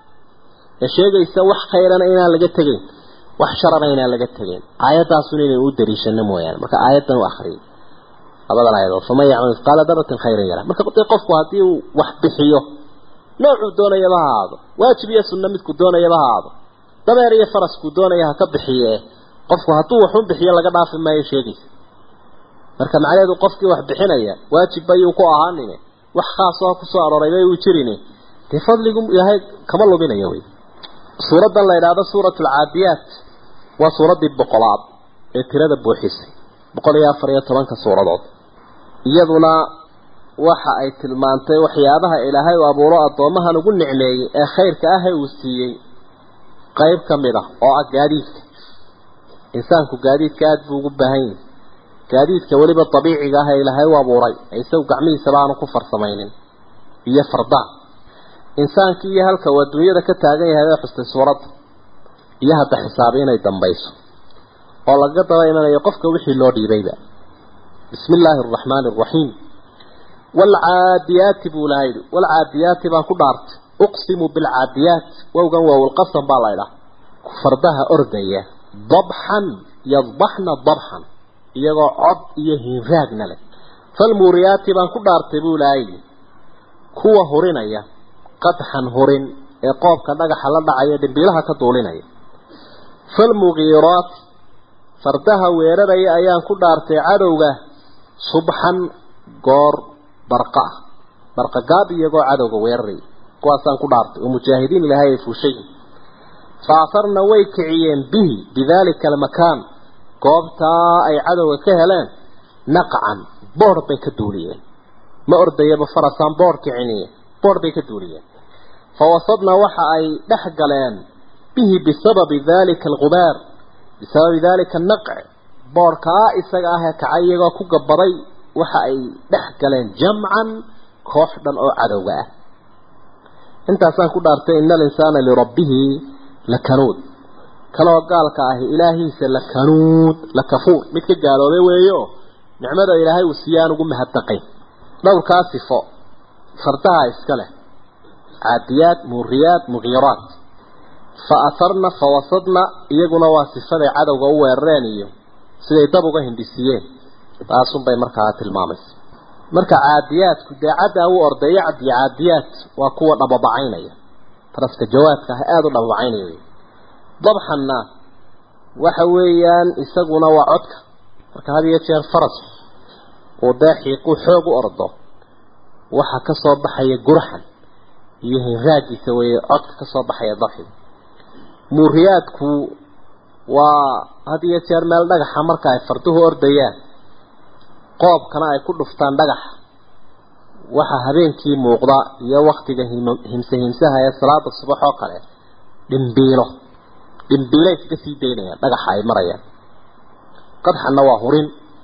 ee sheegaysa wax khayrana inaan laga tegeyn wax sharana inaan laga tegeyn aayaddaasuna inaynu u dariishano mooyaane marka aayaddan u akhriyay labadan aayadood faman yacmal mithqaala daratin khayran yara marka dee qofku haddii uu wax bixiyo noocuu doonayaba ha ahaado waajib iyo sunno midku doonayaba ha ahaado dameer iyo faraskuu doonaya ha ka bixiye qofku hadduu waxun bixiyo laga dhaafi maayo sheegaysa marka macnaheedu qofkii wax bixinaya waajib bayuu ku ahaanine wax khaas oo kusoo arooray bay uu jirin dee fadligu ilaahay kama luminayo wey suuraddan la yidhaahdo suuratu alcaadiyaat waa suuraddii boqolaad ee tirada buuxisay boqol iyo afar iyo tobanka suuradood iyaduna waxa ay tilmaantay waxyaabaha ilaahay uu abuuro addoomahan ugu nicmeeyey ee khayrka ah ee uu siiyey qayb ka mid ah oo ah gaadiidka insaanku gaadiidka aada buu ugu baahan yahay gaadiidka weliba dabiiciga ah ee ilaahay u abuuray ee isagu gacmihiisaba aanu ku farsamaynin iyo fardaa insaankii iyo halka uu adduunyada ka taagan yahay ee xustay suuradda iyo hadda xisaabi inay dambayso oo laga daba imanayo qofka wixii loo dhiibayba bismi illaahi araxmaani araxiim waalcaadiyaati buu ilahay yidhi waalcaadiyaati baan ku dhaartay uqsimu bilcaadiyaat wowgan waawlqasam baa la ydhaha fardaha ordaya dabxan yadbaxna dabxan iyagoo cod iyo hiinraagna leh falmuuriyaati baan ku dhaartay buu ilahay yidhi kuwa hurinaya qadxan hurin ee qoobka dhagaxa la dhacaya dhimbiilaha ka duulinaya falmugiiraati fardaha weeraraya ayaan ku dhaartay cadowga subxan goor barqa ah barqa gaab iyagoo cadowga weeraraya kuwaasaan ku dhaartay oo mujaahidiin ilaahay ay fuushayin fa asarna way kiciyeen bihi bidaalika almakaan goobtaa ay cadowga ka heleen naqcan boodh bay ka duuliyeen ma ordayaba farasaan boodh kiciniye boodh bay ka duuliyeen fawasadna waxa ay dhex galeen bihi bisababi dalika alqubaar bisababi dalika anaqc boodhkaa isaga ah ee kacay iyagoo ku gabaday waxa ay dhex galeen jamcan koox dhan oo cadowga ah intaasaan ku dhaartay ina alinsaana lirabbihi lakanuud kaloo gaalka ahi ilaahiisa lakanuud lakafuur mid ka gaaloobay weeyo nicmada ilaahay uu siiyaan ugu mahadnaqayn dhowrkaa sifo fardaha iska leh caadiyaad muuriyaad mugiiraat fa asarna fa wasadna iyaguna waa sifaday cadowga u weerareen iyo siday dab uga hindhisiyeen taasunbay markaa tilmaamaysa marka caadiyaadku dee caddaa u ordeeyo cad iyo caadiyaad waa kuwa dhababacaynaya faraska jawaadka ah aada u dhababacaynaya wey dabxanna waxa weeyaan isaguna waa codka marka had iyo jeer faras uu dee xiiquu xoog u ordo waxa ka soo baxaya gurxan iyo hinraagiisa weeye codka ka soo baxaya daxiga muuriyaadku waa had iyo jeer meel dhagaxa marka ay farduhu ordayaan qoobkana ay ku dhuftaan dhagaxa waxa habeenkii muuqda iyo waktiga himse himsaha ee salaada subax oo kale dhimbiilo dhimbiilay iska sii daynayaan dhagaxa ay marayaan qadxanna waa hurin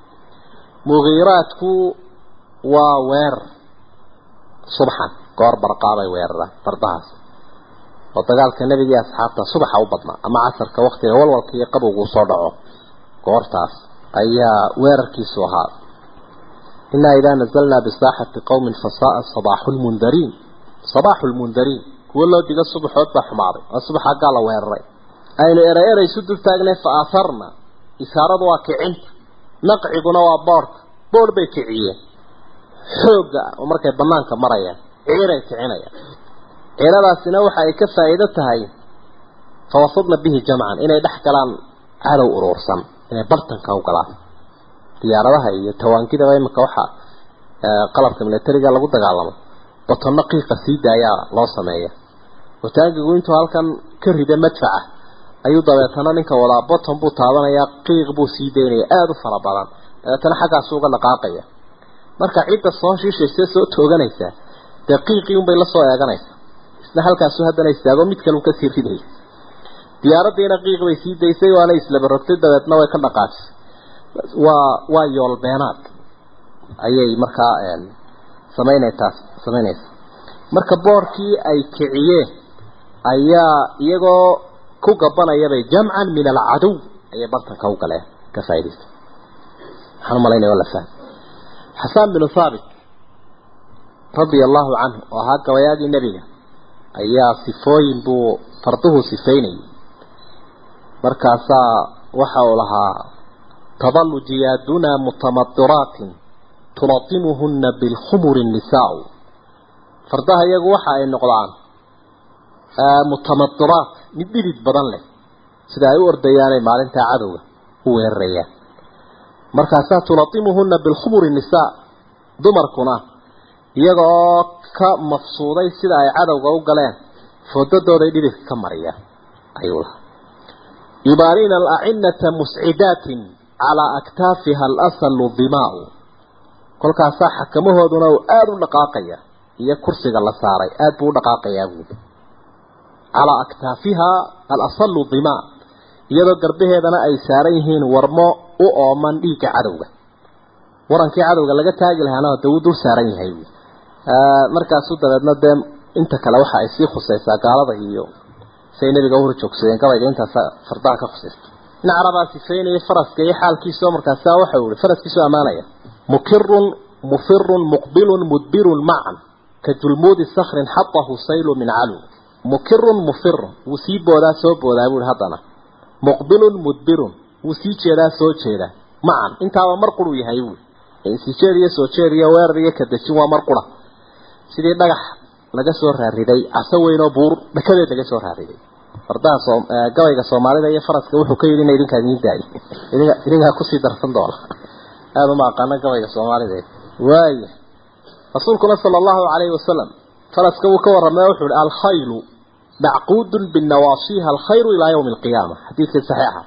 mugiiraadku waa weerar subxan goor barqaabay weeraraan fardahaas oo dagaalka nebiga iyo asxaabta subaxa u badnaa ama casarka waktiga walwalka iyo qabowgu soo dhaco goortaas ayaa weerarkiisu ahaa inaa idaa nazalnaa bisaaxati qowmin fasaaa sabaaxu lmundariin sabaaxu lmundariin kuwo loo diga subaxood baa xumaaday oo subax aggaa la weeraray aynu eray eray isu dul taagnay fa aatharna isaaradu waa kicinta naqciguna waa boorhka boorh bay kiciyeen xoogga oo markay banaanka marayaan ciiray kicinayaan ciiradaasina waxa ay ka faa'iido tahay fawafadna bihi jamcan inay dhex galaan cadow uruursan inay bartanka u galaan diyaaradaha iyo tawaangidaba imika waxaa qalabka militariga lagu dagaalamo batonno qiiqa sii daayaa loo sameeya wataangigu intuu halkan ka rida madfaca ayuu dabeetana ninka wadaa boton buu taabanayaa qiiq buu sii daynaya aada u fara badan dabeetana xaggaasu uga dhaqaaqaya marka cidda soo shiishaysa soo tooganaysa dee qiiqii unbay la soo eeganaysa isna halkaasu haddana istaago mid kale un kasii ridaya diyaaraddiina qiiq bay sii daysay waana islaba rogtay dabeetna way ka dhaqaajisay waa waa yoolbeenaad ayay markaa samaynaytaas samaynaysa marka boorkii ay kiciyeen ayaa iyagoo ku gabanayabay jamcan min alcadow ayay bartanka u galeen ka faa'idaystay waxaan umalaynaya waa la fahmay xasaan binu thaabit radia allahu canhu oo ahaa gabayaagii nebiga ayaa sifooyin buu farduhu sifaynayay markaasaa waxa uu lahaa tadalu jiyaaduna mutamaddiraatin tulatimuhuna bilkhumuri nisaau fardaha iyagu waxa ay noqdaan mutamadiraat mid dhidid badan leh sida ay u ordayaanay maalintaa cadowga u weerarayaan markaasaa tulatimuhuna bilkhumuri nisaa dumarkuna iyaga oo ka mafsuuday sida ay cadowga u galeen foodadooday dhididka ka mariyaan ayuu lahaa yubaarina alacinata muscidaatin calaa aktaafiha alasalu dimaau kolkaasaa xakamahooduna uu aada u dhaqaaqaya iyo kursiga la saaray aada buu u dhaqaaqayaa buudi calaa aktaafiha alasalu dimaa iyadoo garbaheedana ay saaran yihiin warmo u ooman dhiigga cadowga warankii cadowga laga taagi lahaana dee wuu dul saaran yahay buui markaasu dabeedna dee inta kale waxa ay sii khusaysaa gaalada iyo say nabiga uhor joogsadeen gabayga intaasa fardaha ka khusaysta in carabaa sifeynaya faraska iyo xaalkiisao markaasaa waxau ihi faraskiisoo ammaanaya mukirun mufirun muqbilun mudbirun macan ka julmuudi sakrin xatahu saylu min calu mukirun mufirun wuu sii boodaa soo boodaa buuhi haddana muqbilun mudbirun wuu sii jeedaa soo jeedaa macan intaaba mar quruu yahay buui sii jeed iyo soo jeed iyo weerar iyo kadejin waa mar qura sidii dhagax laga soo raariday caso weyn oo buur dhakadeed laga soo raariday fardaha soo gabayga soomaalida iyo faraska wuxuu ka yidhi ina idinkaa idiin daayo idinka idinkaa kusii darsan doona aada uma aqaano gabayga soomaalida waaya rasuulkuna sala allahu calayhi wasalam faraska wuu ka warramay wuxuu ihi alkhaylu macquudun binawaasiha alkhayru ilaa yawmi alqiyaama xadiidkii saxiixa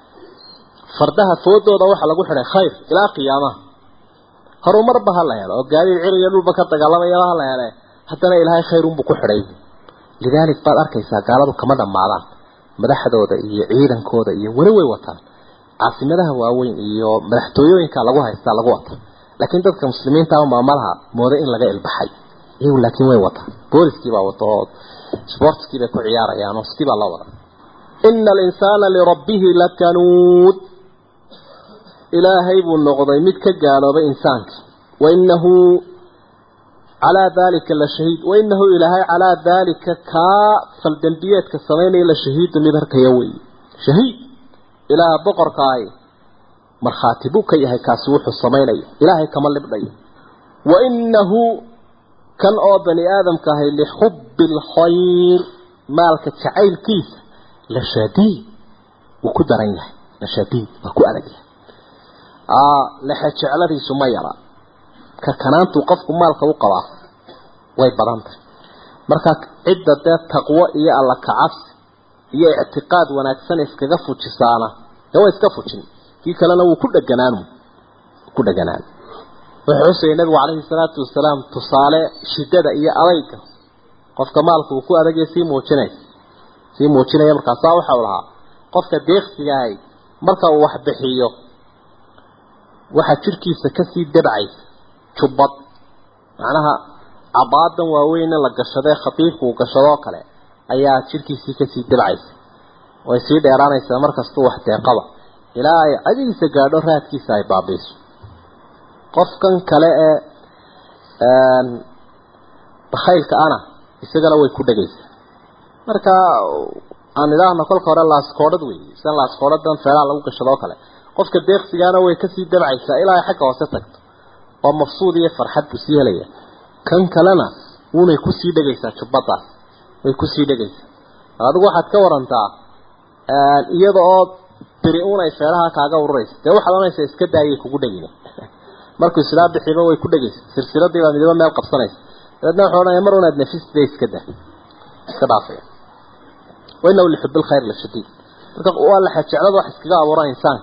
fardaha foodooda waxaa lagu xidhay khayr ilaa qiyaamaha horumarba ha la helo oo gaadiid cir iyo dhulba ka dagaalamayaba ha la hele haddana ilaahay khayrunbuu ku xidhay lidaalik baad arkaysaa gaaladu kama dhammaadaan madaxdooda iyo ciidankooda iyo weli way wataan caasimadaha waaweyn iyo madaxtooyooyinka lagu haystaa lagu wataa laakiin dadka muslimiinta maamalaha mooda in laga ilbaxay iyagu laakiin way wataan booliskii baa wata oo sportskii bay ku ciyaarayaan oo sidii baa loo wada ina alinsaana lirabbihi lakanuud ilaahay buu noqday mid ka gaaloobay insaanka wainahu calaa dalika la shahiid wainahu ilaahay calaa dalika kaa faldembiyeedka samaynaya la shahiidu mid harkaya wey shahiid ilaaha boqorkaahi markhaati buu ka yahay kaasi wuxuu samaynaya ilaahay kama libdhayo wainahu kan oo bani aadamka ahay lixubbi alkhayr maalka jacaylkiisa la shadiid wuu ku daran yahay la shadiid waa ku adag yahay lexe jecladiisu ma yara ka kanaantuu qofku maalka u qabaa way badan tahay marka cidda dee taqwo iyo alla kacabsi iyo ictiqaad wanaagsan iskaga fujisaana dee way iska fujin kii kalena wuu ku dheganaan ku dheganaan wuxuu xusayay nabigu calayhi salaatu wasalaam tusaale shiddada iyo adayga qofka maalka uu ku adagaya sii muujinay sii muujinaya markaasaa waxa uu lahaa qofka deeqsigahay marka uu wax bixiyo waxaa jirkiisa kasii dabcaysa jubbad macnaha cabaadan waaweyn in la gashadee khatiifku uu gashadoo kale ayaa jirkiisii kasii dabcaysa way sii dheeraanaysaa markastuu wax deeqaba ilaa ay cadigiisa gaadho raadkiisa ay baabiiso qofkan kale ee bakhaylka ana isagana way ku dhegaysaa marka aan idhaahno kolka hore laaskoodhad wey sidan laaskoodhadan feelaha lagu gashadoo kale qofka deeqsigaana way kasii dabcaysaa ilaa ay xagga hoose tagto oo mafsuud iyo farxad buu sii helaya kan kalena wuunay kusii dhegaysaa jubbadaas way kusii dhegaysaa adigu waxaad ka warantaa iyada oo beri uun ay feelaha kaaga ururaysa dee waxaad oranaysaa iska daayay kugu dhegina markuu islaa bixiba way ku dhegaysa silsiladii baa midaba meel qabsanaysa dabeedna wuxuu odhanaya mar unaad nafisda iska daa iska dhaafaya wainahu lixub lkhayr lashadiid marka waa la jeclada wax iskaga abuura insaanka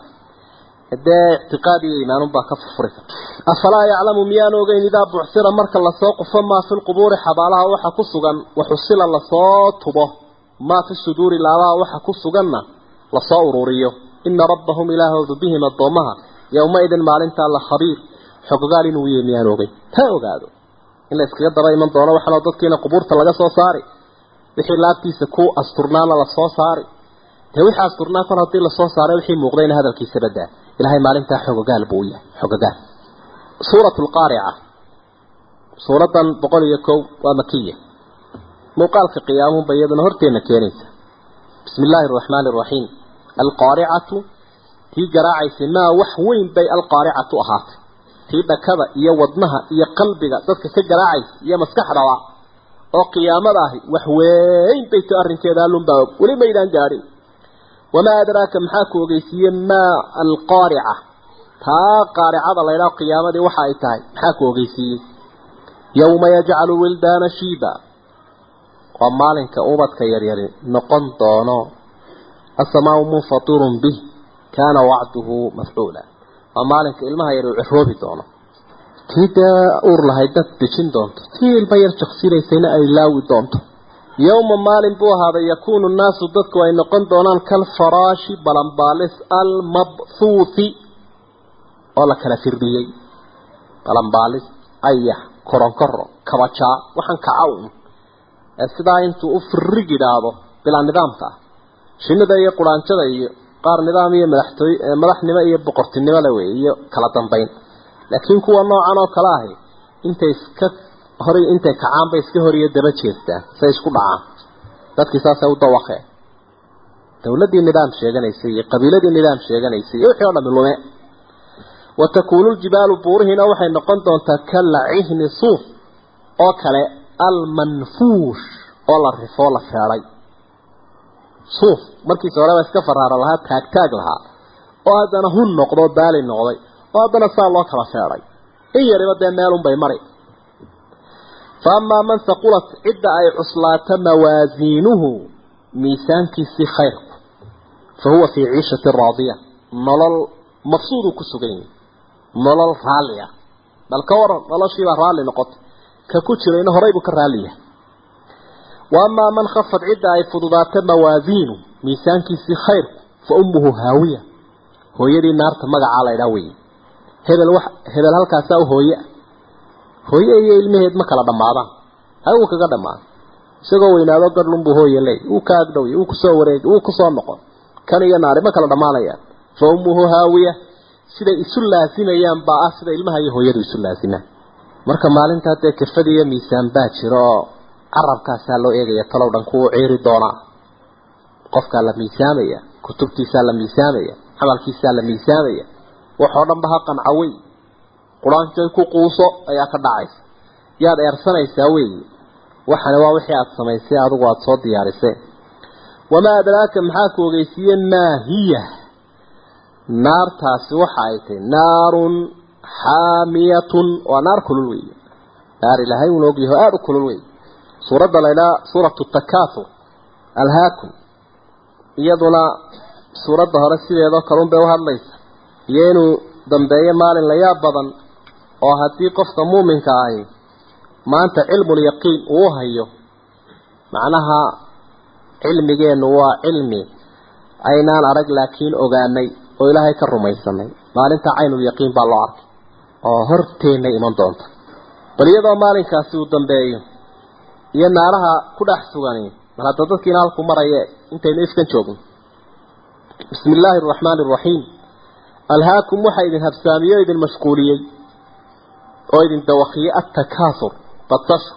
dee ictiqaad iyo iimaanun baa ka furfuri karta afalaa yaclamu miyaan ogeyn idaa bucsira marka lasoo qufo maa fi lqubuuri xabaalaha waxa ku sugan waxusila lasoo tubo maa fi suduuri laabaha waxa ku suganna lasoo ururiyo ina rabbahum ilaahoodu bihim addoomaha yowmaidin maalintaa la khabiir xogogaal inuu yahay miyaan ogeyn ha ogaado in la iskaga daba iman doono waxaanoo dadkiina qubuurta laga soo saari wixii laabtiisa ku asturnaana lasoo saari dee wixii asturnaa kor haddii lasoo saaray wixii muuqdayna hadalkiisa badaa ilahay maalintaa xogogaal buu yahay xogogaal suuratu lqaarica suuradan boqol iyo kow waa makiya muuqaalka qiyaamuhunba iyaduna horteenna keenaysa bismi illaahi araxmaani araxiim alqaaricatu tii garaacaysay maa wax weyn bay alqaaricatu ahaatay tii dhakada iyo wadnaha iyo qalbiga dadka ka garaacaysa iyo maskaxdaba oo qiyaamada ahi wax weyn bay to arrinkeeda allunbaa og weli maydaan gaadhin wamaa adraaka maxaa ku ogeysiiye maa alqaarica taa qaaricada laydhaho qiyaamadii waxa ay tahay maxaa ku ogeysiiyey yowma yajcalu wildaana shiiba waa maalinka ubadka yaryari noqon doono asamaau munfatirun bih kaana wacduhu mafcuula waa maalinka ilmaha yar uu ciroobi doono tii dee uur lahayd dad dejin doonto tii ilma yar jaksinaysayna ay laawi doonto yowma maalin buu ahaaday yakuunu nnaasu dadku ay noqon doonaan kalfaraashi balanbaalis almabhuuthi oo la kala firdhiyey balanbaalis ayax koronkoro kabajaa waxaan kaca un ee sidaa intuu u firig yidhaahdo bilaa nidaamka ah shinnida iyo quraanjada iyo qaar nidaam iyo madaxtooy madaxnimo iyo boqortinimo le wey iyo kala dambayn laakiin kuwa noocan oo kale ahi intay iska hor intay kacaan bay iska hor iyo daba jeestaan say isku dhacaan dadkii saasay u dawaqeen dawladdii nidaam sheeganaysay iyo qabiiladii nidaam sheeganaysay iyo wixii o dhami lume wa takuunu ljibaalu buurihiina waxay noqon doontaa kalacihni suuf oo kale almanfuush oo la rifoo la feeday suuf markiisa horeba iska faraara lahaa taagtaag lahaa oo haddana hun noqdo baali noqday oo haddana saa loo kala feeday in yariba dee meelunbay mari fa amaa man haqulat cidda ay cuslaato mawaasiinuhu miisaankiisii khayrku fa huwa fii ciishati raadiya nolol mafsuuduu ku sugan yahi nolol raalli ah bal ka waran noloshiibaa raalli noqotay ka ku jirayna horay buu ka raalli yahay wa amaa man khafad cidda ay fududaato mawaasiinu miisaankiisii khayrku fa ummuhu haawiya hooyadii naarta magacaa laydhaa weye hebel wax hebel halkaasaa u hooye hooye iyo ilmaheed ma kala dhammaadaan hay wuu kaga dhammaada isagoo weynaado gadhlunbuu hooye leey wuu ka agdhowya wuu kusoo wareegi wuu kusoo noqon kan iyo naari ma kala dhammaanayaan fa ummuhu haawiya siday isu laasimayaan baa ah sida ilmaha iyo hooyadu isu laasimaan marka maalintaa dee kafad iyo miisaan baa jiro oo carabkaasaa loo eegaya talow dhan kuwuu ciiri doonaa qofkaa la miisaamaya kutubtiisaa la miisaamaya camalkiisaa la miisaamaya waxoo dhanba ha qanca wey qur-aankay ku quuso ayaa ka dhacaysa yaad eersanaysaa weeye waxani waa wixii aada samaysay adigu aada soo diyaarisay wamaa adraaka maxaa ku ogeysiiye maa hiya naartaasi waxa ay tahay naarun xaamiyatun waa naar kulul weeye naar ilaahay uuna ogyaho aada u kulul wey suuradda laydhaa suuratu takaathur alhaakum iyaduna suuradda hore sideedoo kalun bay u hadlaysa iyo inuu dambeeyo maalin la yaab badan oo haddii qofka muuminka ahi maanta cilmulyaqiin uu hayo macnaha cilmigeennu waa cilmi aynaan arag laakiin ogaanay oo ilaahay ka rumaysanay maalinta caynulyaqiin baa loo arkay oo horteenna iman doonta bal iyadoo maalinkaasi uu dambeeyo iyo naaraha ku dhex sugani bal hadda dadkiina halku maraya intaynu ifkan joogno bismi illaahi araxmaani araxiim alhaakum waxaa idin habsaamiyey o idin mashquuliyey oo idin dawakiyey attakaathur badashu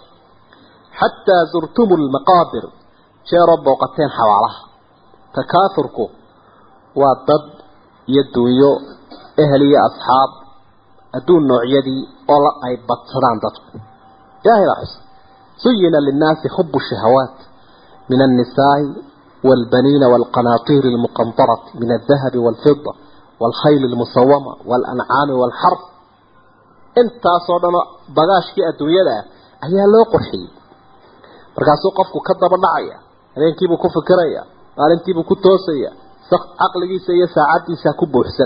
xataa zurtumu lmaqaabir jeeroo booqateen xabaalaha takaathurku waa dad iyo dunyo ehel iyo asxaab adduun noocyadii oo la ay badsadaan dadku ilaahay baa xus zuyina linnaasi xubu shahawaat min annisaa'i والبنين والقناطير المقنطرة من الذهب والفضة والخيل المسومة والأنعام والحرب انت صدنا بغاشكي الدنيا ده ayaa loo qorxiyey markaasuu qofku ka daba dhacaya habeenkiibuu ku fikiraya maalintiibuu ku toosaya caqligiisa iyo saacaddiisa ku buuxsan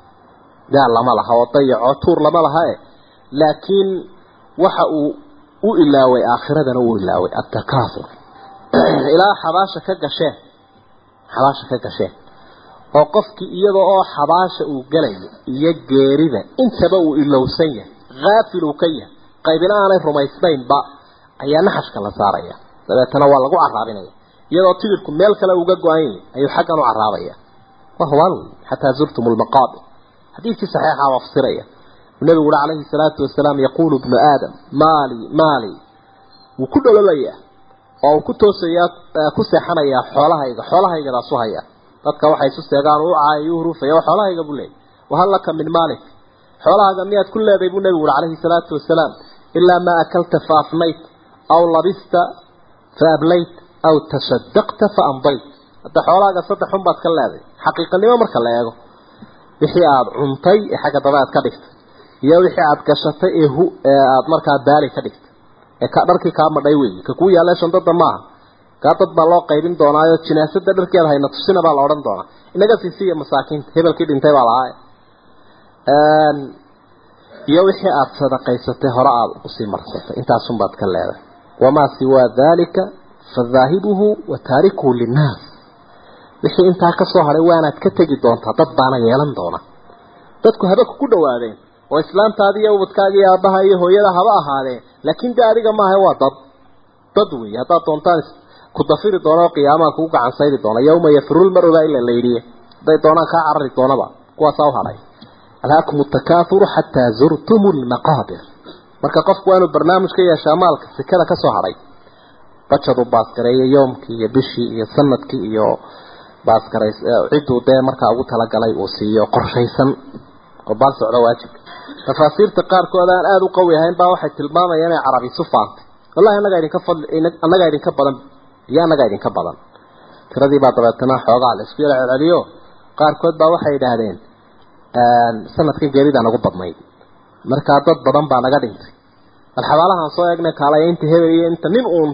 daal lama laha oo dayaco tuur lama laha e laakiin waxa uu u ilaaway aakhiradana uu ilaaway attakaathur ilaa xabaasha ka gasheen xabaasha ka gasheen oo qofkii iyada oo xabaasha uu gelayo iyo geerida intaba uu ilowsan yahay haafil uu ka yahay qaybina aanay rumaysnaynba ayaa naxashka la saaraya dabeetana waa lagu caraabinaya iyadoo tigirku meel kale uga go-an yahay ayuu xaggan u caraabaya waa hubaan wey xataa zurtum lmaqaabir xadiidkii saxiixa waa fasiraya nabigu uri calayhi salaatu wasalaam yaquulu ibnu aadam maali maali wuu ku dhololayaa oo uu ku toosayaa ku seexanayaa xoolahayga xoolahaygadaas u haya dadka waxay isu seegaan u caayo u hurufaya waa xoolahayga buu leeyay wahal laka min maalik xoolahaaga miyaad ku leeday buu nabigu uri calayhi salaatu wasalaam ilaa maa akalta fa afnayt aw labista fa ablayt aw tasadaqta fa amdayt hadda xoolahaaga saddex un baad ka leeday xaqiiqanimo marka la eego wixii aada cuntay ee xagga daba aad ka dhigtay iyo wixii aada gashatay ee hu ee aada markaa baali ka dhigtay ee ka dharkii kaa madhay weeye ka kuu yaalee shandada maaha kaa dad baa loo qaybin doonaayo jinaasada dharkeeda hayna tusina baa la odhan doonaa inaga siisiya masaakiinta hebelkii dhintay baa lahaa iyo wixii aada sadaqaysatay hore aada usii marsatay intaasunbaad ka leedahay wamaa siwaa daalika fadaahibuhu wa taarikuhu linnaas wixii intaa ka soo hadhay waanaad ka tegi doontaa dad baana yeelan doona dadku haba kugu dhawaadeen oo islaamtaadi iyo ubadkaaga iyo aabbaha iyo hooyada haba ahaadeen laakiin de adiga maaha waa dad dad wey haddaad doontaan ku dafiri doona oo qiyaamaha kugu gacan sayri doona yawma yafiru lmaru baa ila layidhiye hadday doonaan kaa carari doonaba kuwaasaa u hadhay alhaakum takaathuru xataa zurtum lmaqaabir marka qofku waa inuu barnaamij ka yeeshaa maalka sikada ka soo hadhay bajad uu baasgareeyo yoomkii iyo bishii iyo sanadkii iyo baasgaray cidduu dee markaa ugu talagalay uu siiyo qorshaysan oo baal socdo waajibka tafaasiirta qaarkood aan aada u qawi ahayn baa waxay tilmaamayaan inay carabi isu faantay wallahi annagaa idinka fadli annagaa idinka badan iyo annagaa idinka badan tiradii baa dabeetana xoogaa la isku yala celceliyo qaarkood baa waxay yidhaahdeen sanadkan geeridaan ugu badnayd markaa dad badan baa naga dhintay bal xabaalahaan soo eegnay kaalaya inta hebel iyo inta nin uun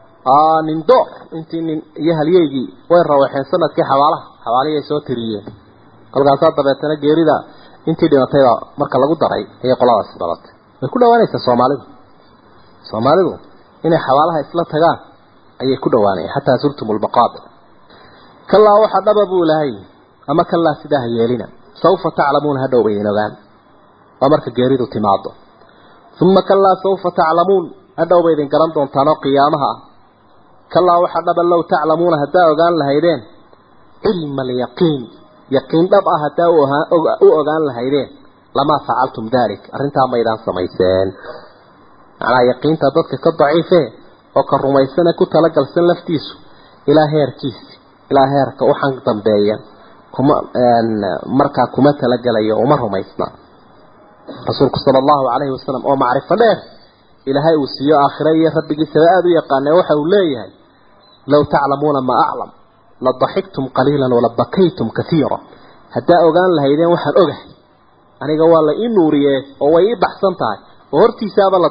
nin door intii nin iyo halyeygii way rawaxeen sanadkii xabaalaha xabaalihii ay soo tiriyeen kolkaasaa dabeetana geerida intii dhimatayba marka lagu daray ayay qoladaasi dhalatay way ku dhawaanaysaa soomaalidu soomaalidu inay xabaalaha isla tagaan ayay ku dhawaanayaan xataa zurtum lmaqaabir kalaa waxa dhaba buu ilahay ama kalaa sidaa ha yeelina sawfa taclamuuna hadhow baydin ogaan waa marka geeridu timaado uma kalaa sawfa taclamuun hadhow ba idin garan doontaan oo qiyaamaha ah kalaa waxa dhaba low taclamuuna haddaa ogaan lahaydeen cilma alyaqiin yaqiin dhab ah haddaa u ogaan lahaydeen lamaa facaltum dalik arrintaa maydaan samayseen macnaa yaqiinta dadka ka daciife oo ka rumaysane ku talagalsan laftiisu ilaa heerkiisi ilaa heerka waxaan dambeeya kuma markaa kuma talagelayo uma rumaysna rasuulku sala allahu calayhi wasalam oo macrifo dheer ilaahay uu siiyo aakhira iyo rabbigiisaba aada u yaqaanee waxa uu leeyahay low taclamuuna maa aclam la daxiktum qaliilan wala bakaytum kaiira haddaa ogaan lahaydeen waxaan ogahay aniga waa la ii nuuriye oo way ii baxsan tahay oo hortiisaaba la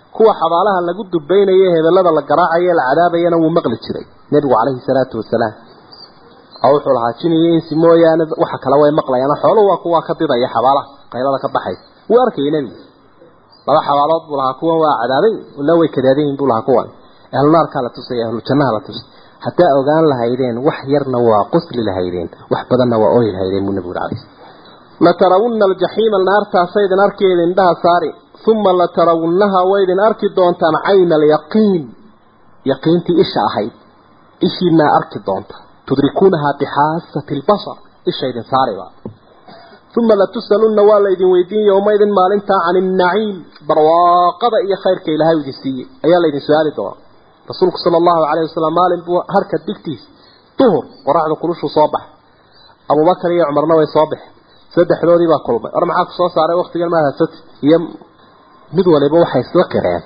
kuwa xabaalaha lagu dubaynayo hebelada la garaacayo la cadaabayana wuu maqli jiray nebigu calayhi salaatu wasalaam oo wuxuu lahaa jin iyo insi mooyaane waxa kale way maqlayaan xooluhu waa kuwa ka didaya xabaalaha qaylada ka baxaysa wuu arkayay nebigu laba xabaalood buu lahaa kuwan waa cadaabay la way kadaadayin buu lahaa kuwan ahlu naarkaa la tusay ahlu jannaha la tusay haddaa ogaan lahaydeen wax yarna waa qusli lahaydeen wax badanna waa ooyi lahaydeen buu nebigu calayhi latarawunna aljaxiima naartaasaydin arkeeda indhaha saari uma latarawunnaha waydin arki doontaan cayna alyaqiin yaqiintii isha ahayd ishiinaa arki doonta tudrikuunahaa bixaasati lbasar ishaydin saariba uma latusalunna waa laydin weydiin yowmaydin maalintaa can innaciim barwaaqada iyo khayrka ilaahay idin siiyey ayaa laydin su-aali doonaa rasuulku sala allahu calayh wasalam maalin buu harka digtiis duhur qoraxda kulushu soo bax abubakar iyo cumarna way soo baxeen saddexdoodii baa kulmay war maxaa ku soo saaray waktigan maad hadsati iyo mid waliba waxay isla qireen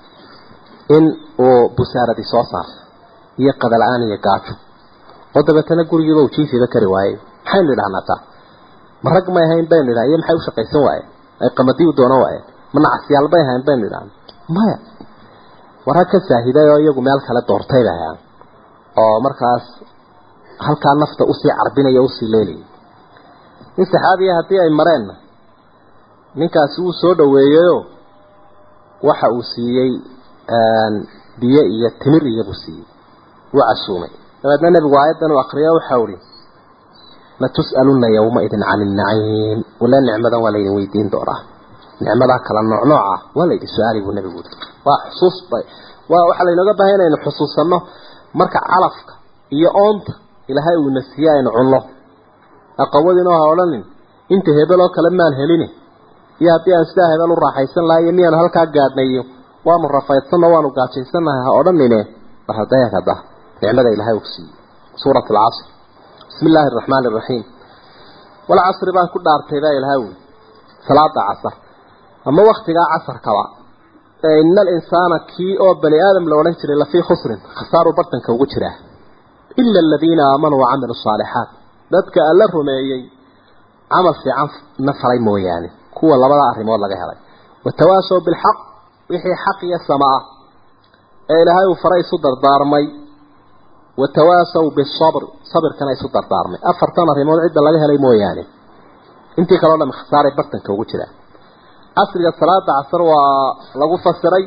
in uu busaaradii soo saartay iyo qadala-aan iyo gaajo oo dabeetana gurigiiba uu jiifiba kari waayey maxaynu idhahnaa taa ma rag may ahayn baynu idhaha iyo maxay u shaqaysan waayeen ay qamadii u doonan waayeen ma nacasyaal bay ahayn baynu idhahna maya war rag ka saahiday oo iyagu meel kale doortay bay hayaan oo markaas halkaa nafta usii carbinaya usii leelaya nin saxaabiya haddii ay mareenna ninkaasi wuu soo dhaweeyeyo waxa uu siiyey biyo iyo timir iyo buu siiyey wuu casuumay dabeedna nebigu aayaddan uu akriyo waxau ihi latus'alunna yawmaidin cani innaciim wala nicmadan waa laydin weydiin doonaa nicmadaa kala nooc nooc ah waa laydin su-aali buu nebigu uri waa xusuus waa waxaa laynooga baahay inaynu xusuusanno marka calafka iyo oonta ilaahay uuna siiye aynu cunno aqawadinoo ha odhanin inta hebel oo kale maan helini iyo haddii aan sidaa hebel u raaxaysan lahay iyo miyaanu halkaa gaadhnayo waanu rafaydsanno waanu gaajaysannahay ha odhanine bar hadayag hadda nicmada ilaahay uu siiyey suurat alcasr bismi illaahi araxmaani araxiim walcasri baan ku dhaartay baa ilaahay uli salaada casar ama waktigaa casarkaba ina alinsaana kii oo bani aadam la odhan jiray lafii khusrin khasaaruu bartanka ugu jiraa ila aladiina aamanuu wacamilu saalixaat dadka alla rumeeyey camal fiican na falay mooyaane kuwa labada arrimood laga helay watawaasow bilxaq wixii xaq iyo sama ah ee ilaahay uu faray isu dardaarmay watawaasow bisabr sabirkana isu dardaarmay afartan arrimood cidda laga helay mooyaane intii kaleo dham khasaaray bartanka ugu jiraa casriga salaada casar waa lagu fasiray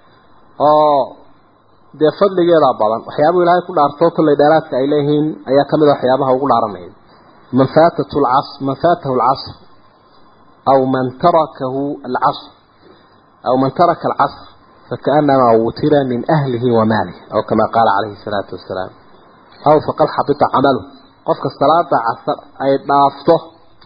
oo dee fadligeedaa badan waxyaabuu ilaahay ku dhaartoo kollay dheeraadka ay leeyihiin ayaa kamid a waxyaabaha ugu dhaaranaya man faatat lcas man faatahu alcasr aw man tarakahu alcasr aw man taraka alcasr fakaanamaa wutira min ahlihi wa maalihi aw kama qaala calayhi salaatu wasalaam aw faqad xabita camalu qofka salaada casar ay dhaafto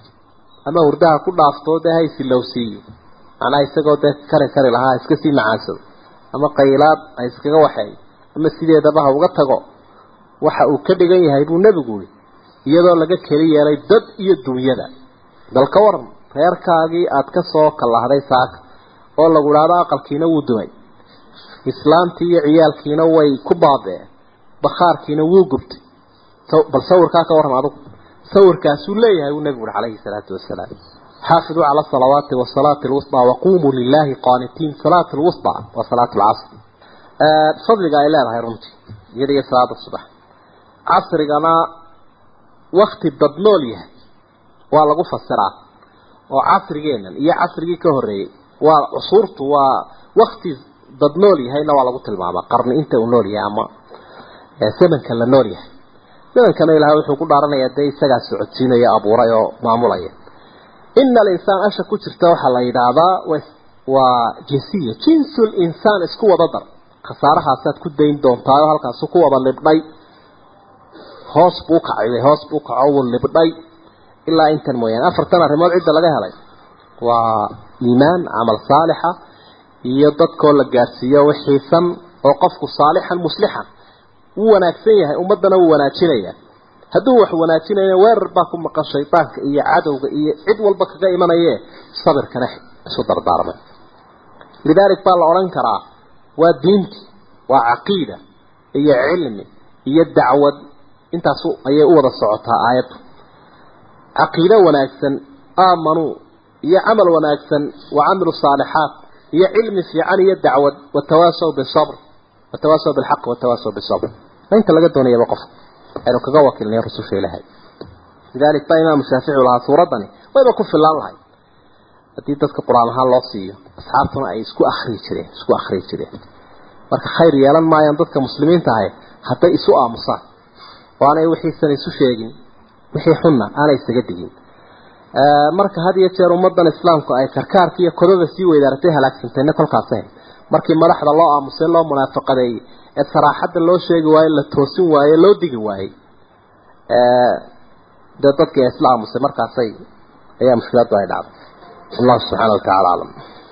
ama hurdaha ku dhaafto dee haysilowsiiyo macnaha isagoo dee kari kari lahaa iska sii macaansado ama qaylaad ha iskaga waxeey ama sideedaba ha uga tago waxa uu ka dhigan yahay buu nebigu yihi iyadoo laga keli yeelay dad iyo dunyada bal ka waran reerkaagii aada ka soo kallahday saaka oo lagu idhaahdo aqalkiina wuu dumay islaamtii iyo ciyaalkiina way ku baabeen bakhaarkiina wuu gubtay bal sawirkaa ka warran adugu sawirkaasuu leeyahay buu nebigu uri calayhi salaatu wasalaam xaafiduu cala asalawaati wasalaati alwusطى waqumuu lilahi qaanitiin salaat lwusطى waa salaat lcasr fadliga ay leedahay runtii iyada iyo salaada subax casrigana wakti dadnool yahay waa lagu fasiraa oo casrigeenan iyo casrigii ka horeeyey waa cusuurtu waa wakti dadnool yahayna waa lagu tilmaamaa qarni inta uu nool yahay ama zamanka la nool yahay zamankana ilahay wuxuu ku dhaaranayaa dee isagaa socodsiinaya abuuray oo maamulaya ina alinsaan asha ku jirta waxaa la yidhaahdaa waa jinsiya jinsu linsaan isku wada dar khasaarahaasaad ku dayn doontaa oo halkaasu ku wada libdhay hoos buu kacay hoos buu kaco wuu libdhay ilaa intan mooyaane afartan arrimood cidda laga helay waa iimaan camal saalixa iyo dadkoo la gaadhsiiyo wixiisan oo qofku saalixan muslixan wuu wanaagsan yahay ummaddana wuu wanaajinaya hadduu wax wanaajinayo weerar baa ku maqan shaydaanka iyo cadowga iyo cid walba kaga imanaye sabirkana isu dardaarmay lidaalik baa la odhan karaa waa diinti waa caqiida iyo cilmi iyo dacwad intaas ayay u wada socotaa aayaddu caqiido wanaagsan aamanuu iyo camal wanaagsan wa camilu saalixaat iyo cilmi fiican iyo dacwad watawaasaw bisabr watawaasaw bilxaq watawaasaw bisabr inta laga doonayaba qof aynu kaga wakiilnay rususha ilaahay lidalik baa imaamu shaafici lahaa suuraddani wayba ku filaan lahay haddii dadka qur-aan ahaan loo siiyo asxaabtuna ay isku akrii jireen isku akrii jireen marka khayr yeelan maayaan dadka muslimiinta ahay hadday isu aamusaan oo aanay wixiisan isu sheegin wixii xunna aanay isaga digin marka had iyo jeer ummadan islaamku ay karkaarka iyo kodada sii weydaaratay halaagsantayna kolkaas markii madaxda loo aamusay loo munaafaqadeeyey ee saraaxadda loo sheegi waaye la toosin waaye loo digi waayey dee dadkii isla aamusay markaasay ayaa mushkiladu ay dhacday الله سبحانه وتعالى أعلم